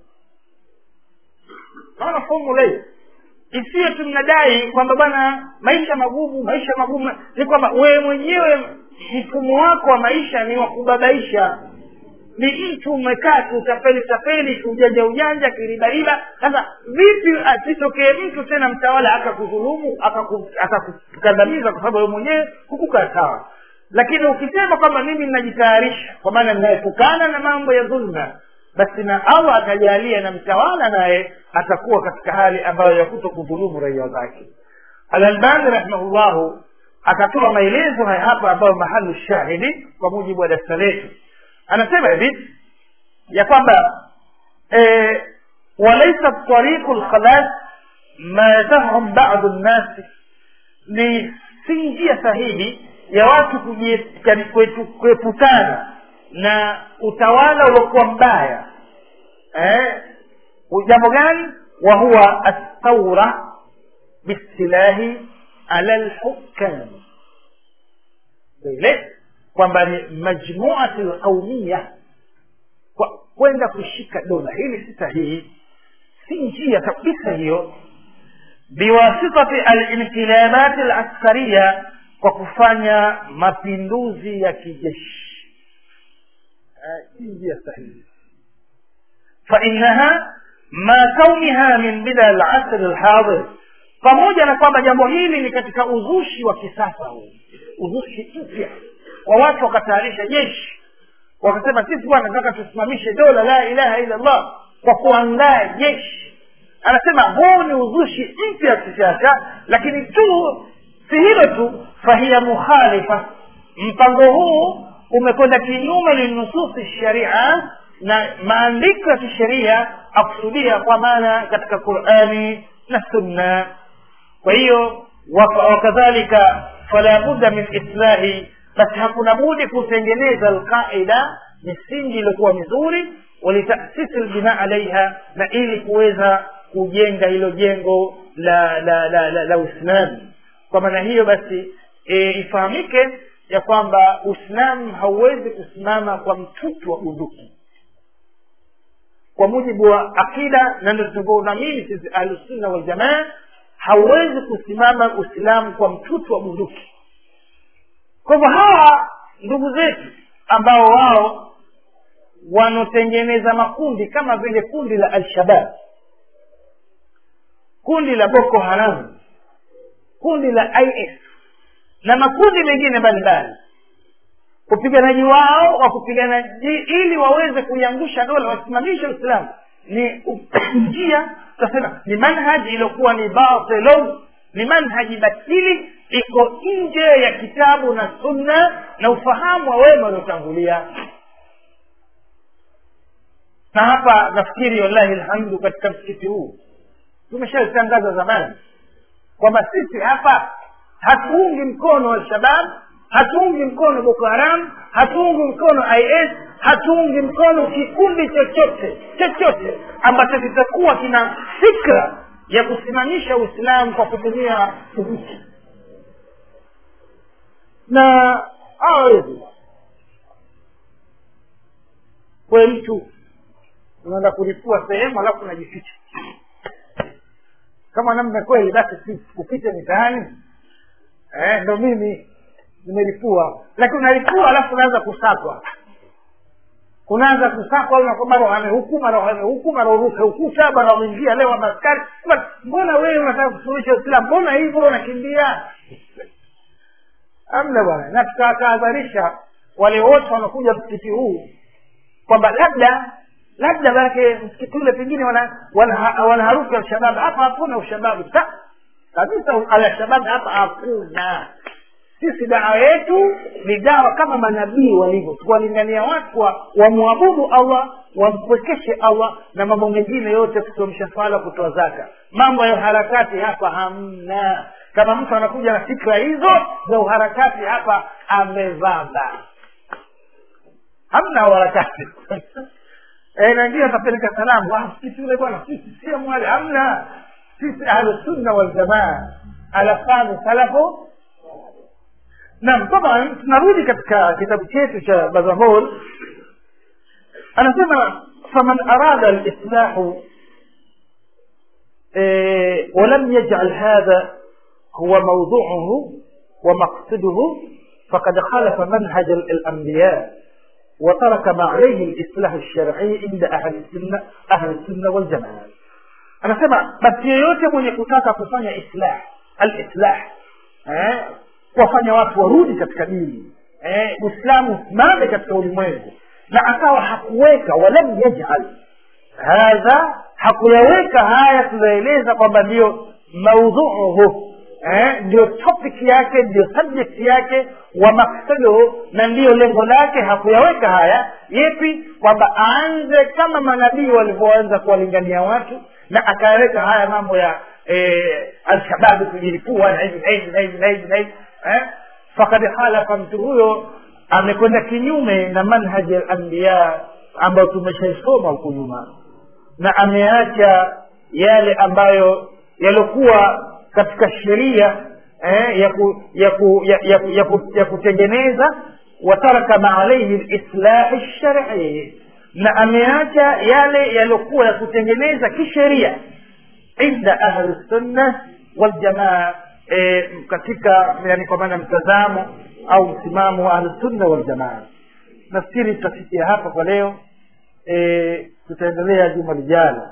S1: naona fomula hiyo isiyo tu mnadai kwamba bwana maisha magumu maisha magumu ni kwamba wewe mwenyewe mfumo wako wa maisha ni wa kubabaisha ni mtu umekaa tu utapeli tapeli ujanja ujanja kiribariba sasa vipi asitokee mtu tena mtawala akakudhulumu akakukandamiza kwa sababu wewe mwenyewe hukukaa sawa lakini ukisema kwamba mimi ninajitayarisha kwa maana ninaepukana na mambo ya dhulma basi na allah atajalia na mtawala naye atakuwa katika hali ambayo ya kuto kudhulumu raia zake alalbani rahimahullahu akatoa maelezo haya hapa ambayo mahalu shahidi kwa mujibu wa darsa letu anasema hivi ya kwamba e, walaisa tariqu lkhalas ma yatahum badu nnasi ni si njia sahihi ya watu kuepukana na utawala uliokuwa mbaya eh, jambo gani wa huwa athaura bistilahi ala lhukam ile kwamba ni majmuati lqaumiya kwenda kushika dola hili si sahihi si njia kabisa hiyo biwasitati alintilabati alaskariya kwa kufanya mapinduzi ya kijeshi si njia sahihi fainaha ma kauniha min bida alasri alhadir pamoja na kwamba jambo hili ni katika uzushi wa kisasa huu uzushi mpya wa watu wakatayarisha jeshi wakasema sisi bwana nataka tusimamishe dola la ilaha illa allah kwa kuandaa jeshi anasema huu ni uzushi mpya wa kisiasa lakini tu si hilo tu fahiya mukhalifa mpango huu umekwenda kinyume linususi sharia na maandiko ya kisheria akusudia kwa maana katika qurani na sunna kwa hiyo wakadhalika fala budda min islahi basi hakuna budi kutengeneza alqaida misingi iliyokuwa mizuri walitasisi lbina alaiha na ili kuweza kujenga hilo jengo la la la la, la uislamu kwa maana hiyo basi e, ifahamike ya kwamba uislamu hauwezi kusimama kwa mtutu wa bunduki kwa mujibu wa akida na ndio tunavyoamini sisi ahlusunna waljamaa hauwezi kusimama uislamu kwa mtutu wa bunduki kwa hivyo hawa ndugu zetu ambao wao wanaotengeneza makundi kama vile kundi la alshabab kundi la boko haram kundi la is na makundi mengine mbalimbali upiganaji wao wa kupigana ili waweze kuiangusha dola wasimamishe uislamu ni njia tutasema ni manhaji iliyokuwa ni batilun ni manhaji batili iko nje ya kitabu na sunna na ufahamu wa wema waliotangulia na hapa nafikiri wallahi alhamdu katika msikiti huu tumeshatangaza zamani kwamba sisi hapa hatuungi mkono alshabab hatuungi mkono boko haram hatuungi mkono is hatuungi mkono kikundi chochote chochote ambacho kitakuwa kina fikra ya kusimamisha uislamu kwa kutumia thubuti na hawawezi kwe mtu unaenda kulipua sehemu alafu unajificha kama namna kweli basi kupita mitaani eh, ndo mimi nimelipua lakini unalipua alafu unaanza kusakwa unaanza kusakwa mara wamehuku mara wamehuku mara uruke ukuta mara wameingia leo maskari mbona wewe unataka kusuluhisha islam mbona hivyo unakimbia amna bwana na tukatahadharisha wale wote wanakuja msikiti huu kwamba labda labda manake msikiti ule pengine wana, wana, wana harufu ya ushababu hapa hakuna ushababu kabisa alshababu hapa hakuna sisi dawa yetu ni dawa kama manabii walivyo tuwalingania watu wa wamwabudu allah wampwekeshe allah na mambo mengine yote kusomesha swala kutoa zaka mambo ya uharakati hapa hamna kama mtu anakuja na fikra hizo za uharakati hapa amevaba hamna uharakati e, nangie atapeleka salamu msikiti ule bwana sisi sio mwale hamna sisi ahlusunna waljamaa alafanu salafu naam taban tunarudi katika kitabu chetu cha bazamol anasema faman arada lislahu e, walam yajal hadha huwa mawduuhu ومقصده فقد خالف منهج الأنبياء وترك ما عليه الإصلاح الشرعي عند أهل السنة أهل السنة والجماعة أنا سمع بس yoyote mwenye kutaka kufanya islah alislah eh, kuwafanya watu warudi katika dini eh, uislamu usimame katika ulimwengu na akawa hakuweka walam yajal hadha hakuyaweka haya tunaeleza kwamba ndiyo maudhuuhu eh, ndio topic yake ndio subject yake wa maksaduhu na ndiyo lengo lake hakuyaweka haya yepi kwamba aanze kama manabii walivyoanza kuwalingania watu na akaweka haya mambo ya eh, alshababu kujilipua na hivi na hivi na hivi na hivi na hivi eh? fakad khalafa mtu huyo amekwenda kinyume na manhaji ya anbiya ambayo tumeshaisoma huku nyuma na ameacha yale ambayo yaliokuwa katika sheria eh, ya, ku, ya, ku, ya, ya, ya, ku, ya kutengeneza wataraka ma alaihi lislahi lsharii na ameacha yale yaliyokuwa ya kutengeneza kisheria inda ahli sunna waljamaa e, katika yani kwa maana mtazamo au msimamo wa ahlusunna waljamaa nafikiri tutafikia hapa kwa leo e, tutaendelea juma lijalo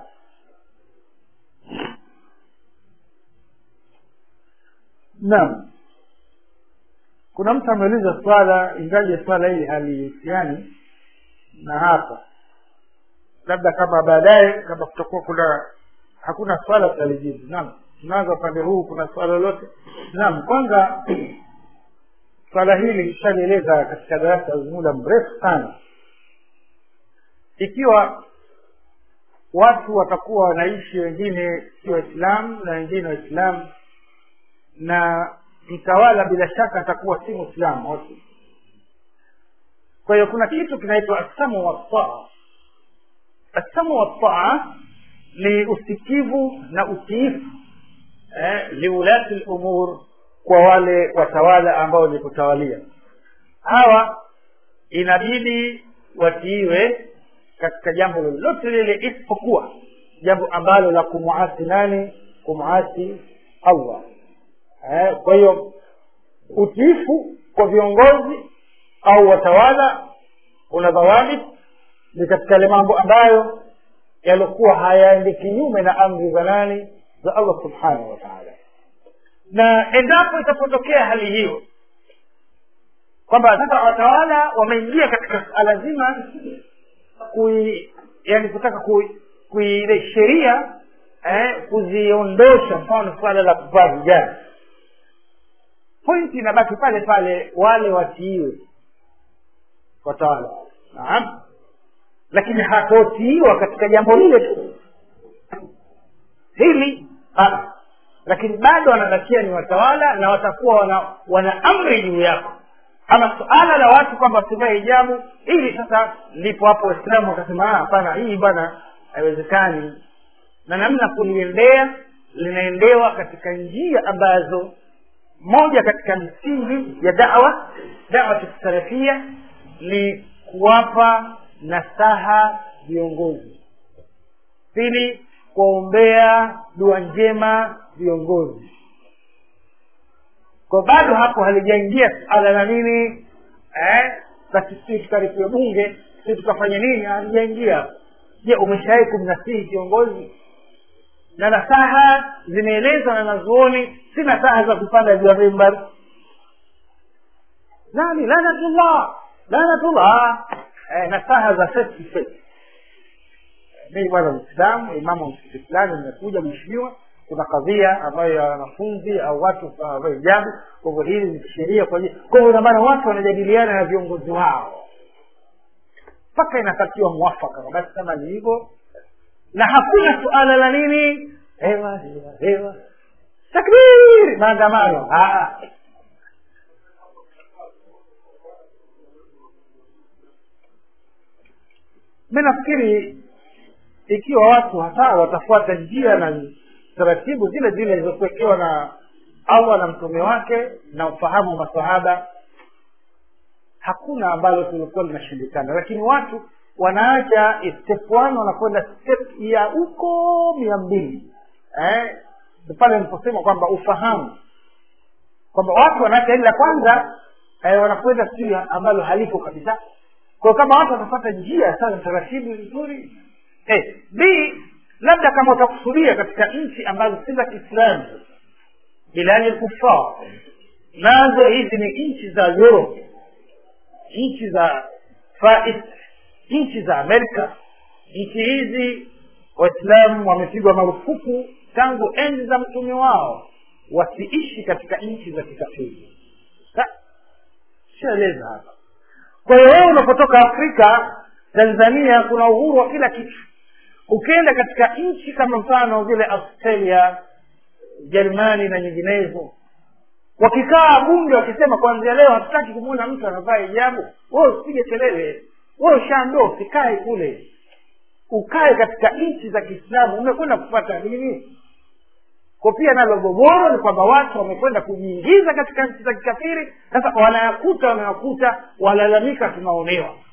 S1: naam kuna mtu ameuliza swala ingaje swala hili halihusiani na hapa labda kama baadaye kama kutakuwa kuna hakuna swala tutalijibu naam tunaanza upande huu kuna swala lolote naam kwanza swala hili lishalieleza katika darasa muda mrefu sana ikiwa watu watakuwa wanaishi wengine si waislamu na wengine waislamu na mtawala bila shaka atakuwa si mwislamu wote kwa hiyo kuna kitu kinaitwa assamu wastaa assamu wastaa ni usikivu na utiifu eh, liulati lumur kwa wale watawala ambao ni kutawalia hawa inabidi watiiwe katika jambo lolote lile isipokuwa jambo ambalo la kumuasi nani kumuasi allah eh, kwa hiyo utiifu kwa viongozi au watawala una dhawabit ni katika yale mambo ambayo yaliokuwa hayaendi kinyume na amri za nani za allah subhanahu wa taala na endapo itapotokea hali hiyo kwamba sasa watawala wameingia katika suala zima kui yani kutaka kuile sheria eh, kuziondosha mfano suala la kuvaa vijana pointi inabaki pale pale wale watiiwe watawala naam lakini hatotiiwa katika jambo lile tu hili ha. lakini bado wanabakia ni watawala na watakuwa wana, wana amri juu yako ama suala la watu kwamba wasivae hijabu ili sasa ndipo hapo waislamu wakasema hapana hii bwana haiwezekani na namna kuliendea linaendewa katika njia ambazo moja katika misingi ya dawa dawa salafia ni kuwapa nasaha viongozi pili kuwaombea dua njema viongozi kwa bado hapo halijaingia suala la nini eh, basi sisi tukaripiwe bunge si tukafanya nini halijaingia je umeshawai kumnasihi kiongozi na nasaha zimeelezwa na nazuoni si nasaha za kupanda juu ya mimbar nani lanatullah lanatullah eh, nasaha za face to face mimi bwana mwislamu imamu msikiti fulani nimekuja mheshimiwa kuna kadhia ambayo ya wanafunzi au watu ambayo hijabu kwa hivyo hili ni sheria kwa kwa hivyo inamaana watu wanajadiliana na viongozi wao mpaka inapatiwa mwafaka basi kama ni hivyo na hakuna suala la nini hewa hewa hewa takbir maandamano mi nafikiri ikiwa watu hata watafuata njia na taratibu zile zile zilizokuwekewa na allah na mtume wake na ufahamu wa masahaba hakuna ambalo tulikuwa linashindikana lakini watu wanaacha step one wanakwenda step ya huko mia mbili eh? pale niliposema kwamba ufahamu kwamba watu wanaacha hili la kwanza eh, wanakwenda sijui ambalo haliko kabisa kwa kama watu watapata njia sasa taratibu nzuri eh, b labda kama utakusudia katika nchi ambazo si za kiislamu bilani lkufar nazo hizi ni nchi za europe nchi za fais nchi za amerika nchi hizi waislamu wamepigwa marufuku tangu enzi za mtume wao wasiishi katika nchi za kikafiri shaeleza hapa kwa hiyo wewe unapotoka afrika tanzania kuna uhuru wa kila kitu ukienda katika nchi kama mfano vile australia jerumani na nyinginezo wakikaa bunge wakisema kwanzia leo hatutaki kumwona mtu anavaa hijabu wewe usipige kelele wewe ushaandoa usikae kule ukae katika nchi za kiislamu umekwenda kupata nini kwa pia nalo gogoro ni kwamba watu wamekwenda kujiingiza katika nchi za kikafiri sasa wanayakuta wanayakuta walalamika tunaonewa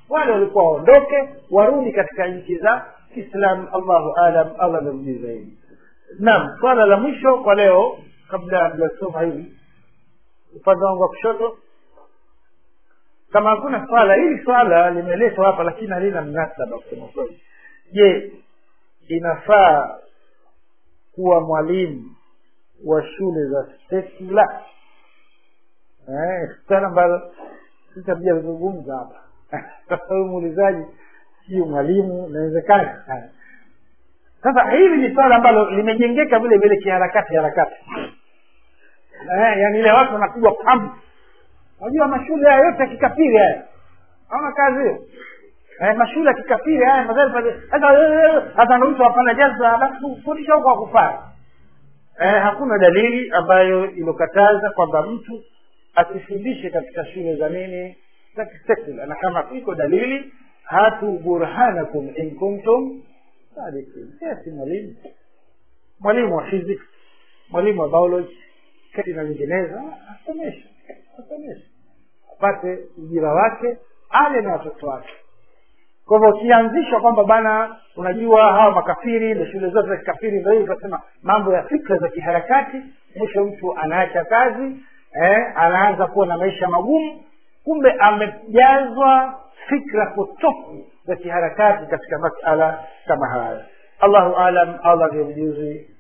S1: wale walikuwa waondoke warudi katika nchi za kiislam allahu alam allah ndo mjui zaidi naam swala la mwisho kwa leo kabla mjasoma hili upande wangu wa kushoto kama hakuna swala hili swala limeletwa hapa lakini halina mnasaba kusema kweli je inafaa kuwa mwalimu wa shule za sekula eh, swala ambalo sitakuja kuzungumza hapa sasa huyu muulizaji sio mwalimu inawezekana sasa hili ni swala ambalo limejengeka vile vile kiharakati harakati eh, yani ile watu wanapigwa pam unajua mashule haya yote ya kikafiri haya haona kazi hiyo eh, mashule ya kikafiri haya sasa ndo mtu afanya jaza basi kufundisha huko akufaa eh, hakuna dalili ambayo ilokataza kwamba mtu asifundishe katika shule za nini za kisekula na kama iko dalili hatu burhanakum in kuntum sadikin si mwalimu mwalimu wa physics mwalimu wa biology kati na nyinginezo asomeshe asomeshe apate ujira wake ale na watoto wake kwa hivyo ukianzishwa kwamba bana unajua hawa makafiri ndo shule zote za kikafiri ndo hivi tunasema mambo ya fikra za kiharakati mwisho mtu anaacha kazi eh, anaanza kuwa na maisha magumu kumbe amejazwa fikra potofu za kiharakati katika masala kama haya allahu alam allah ndio mjuzi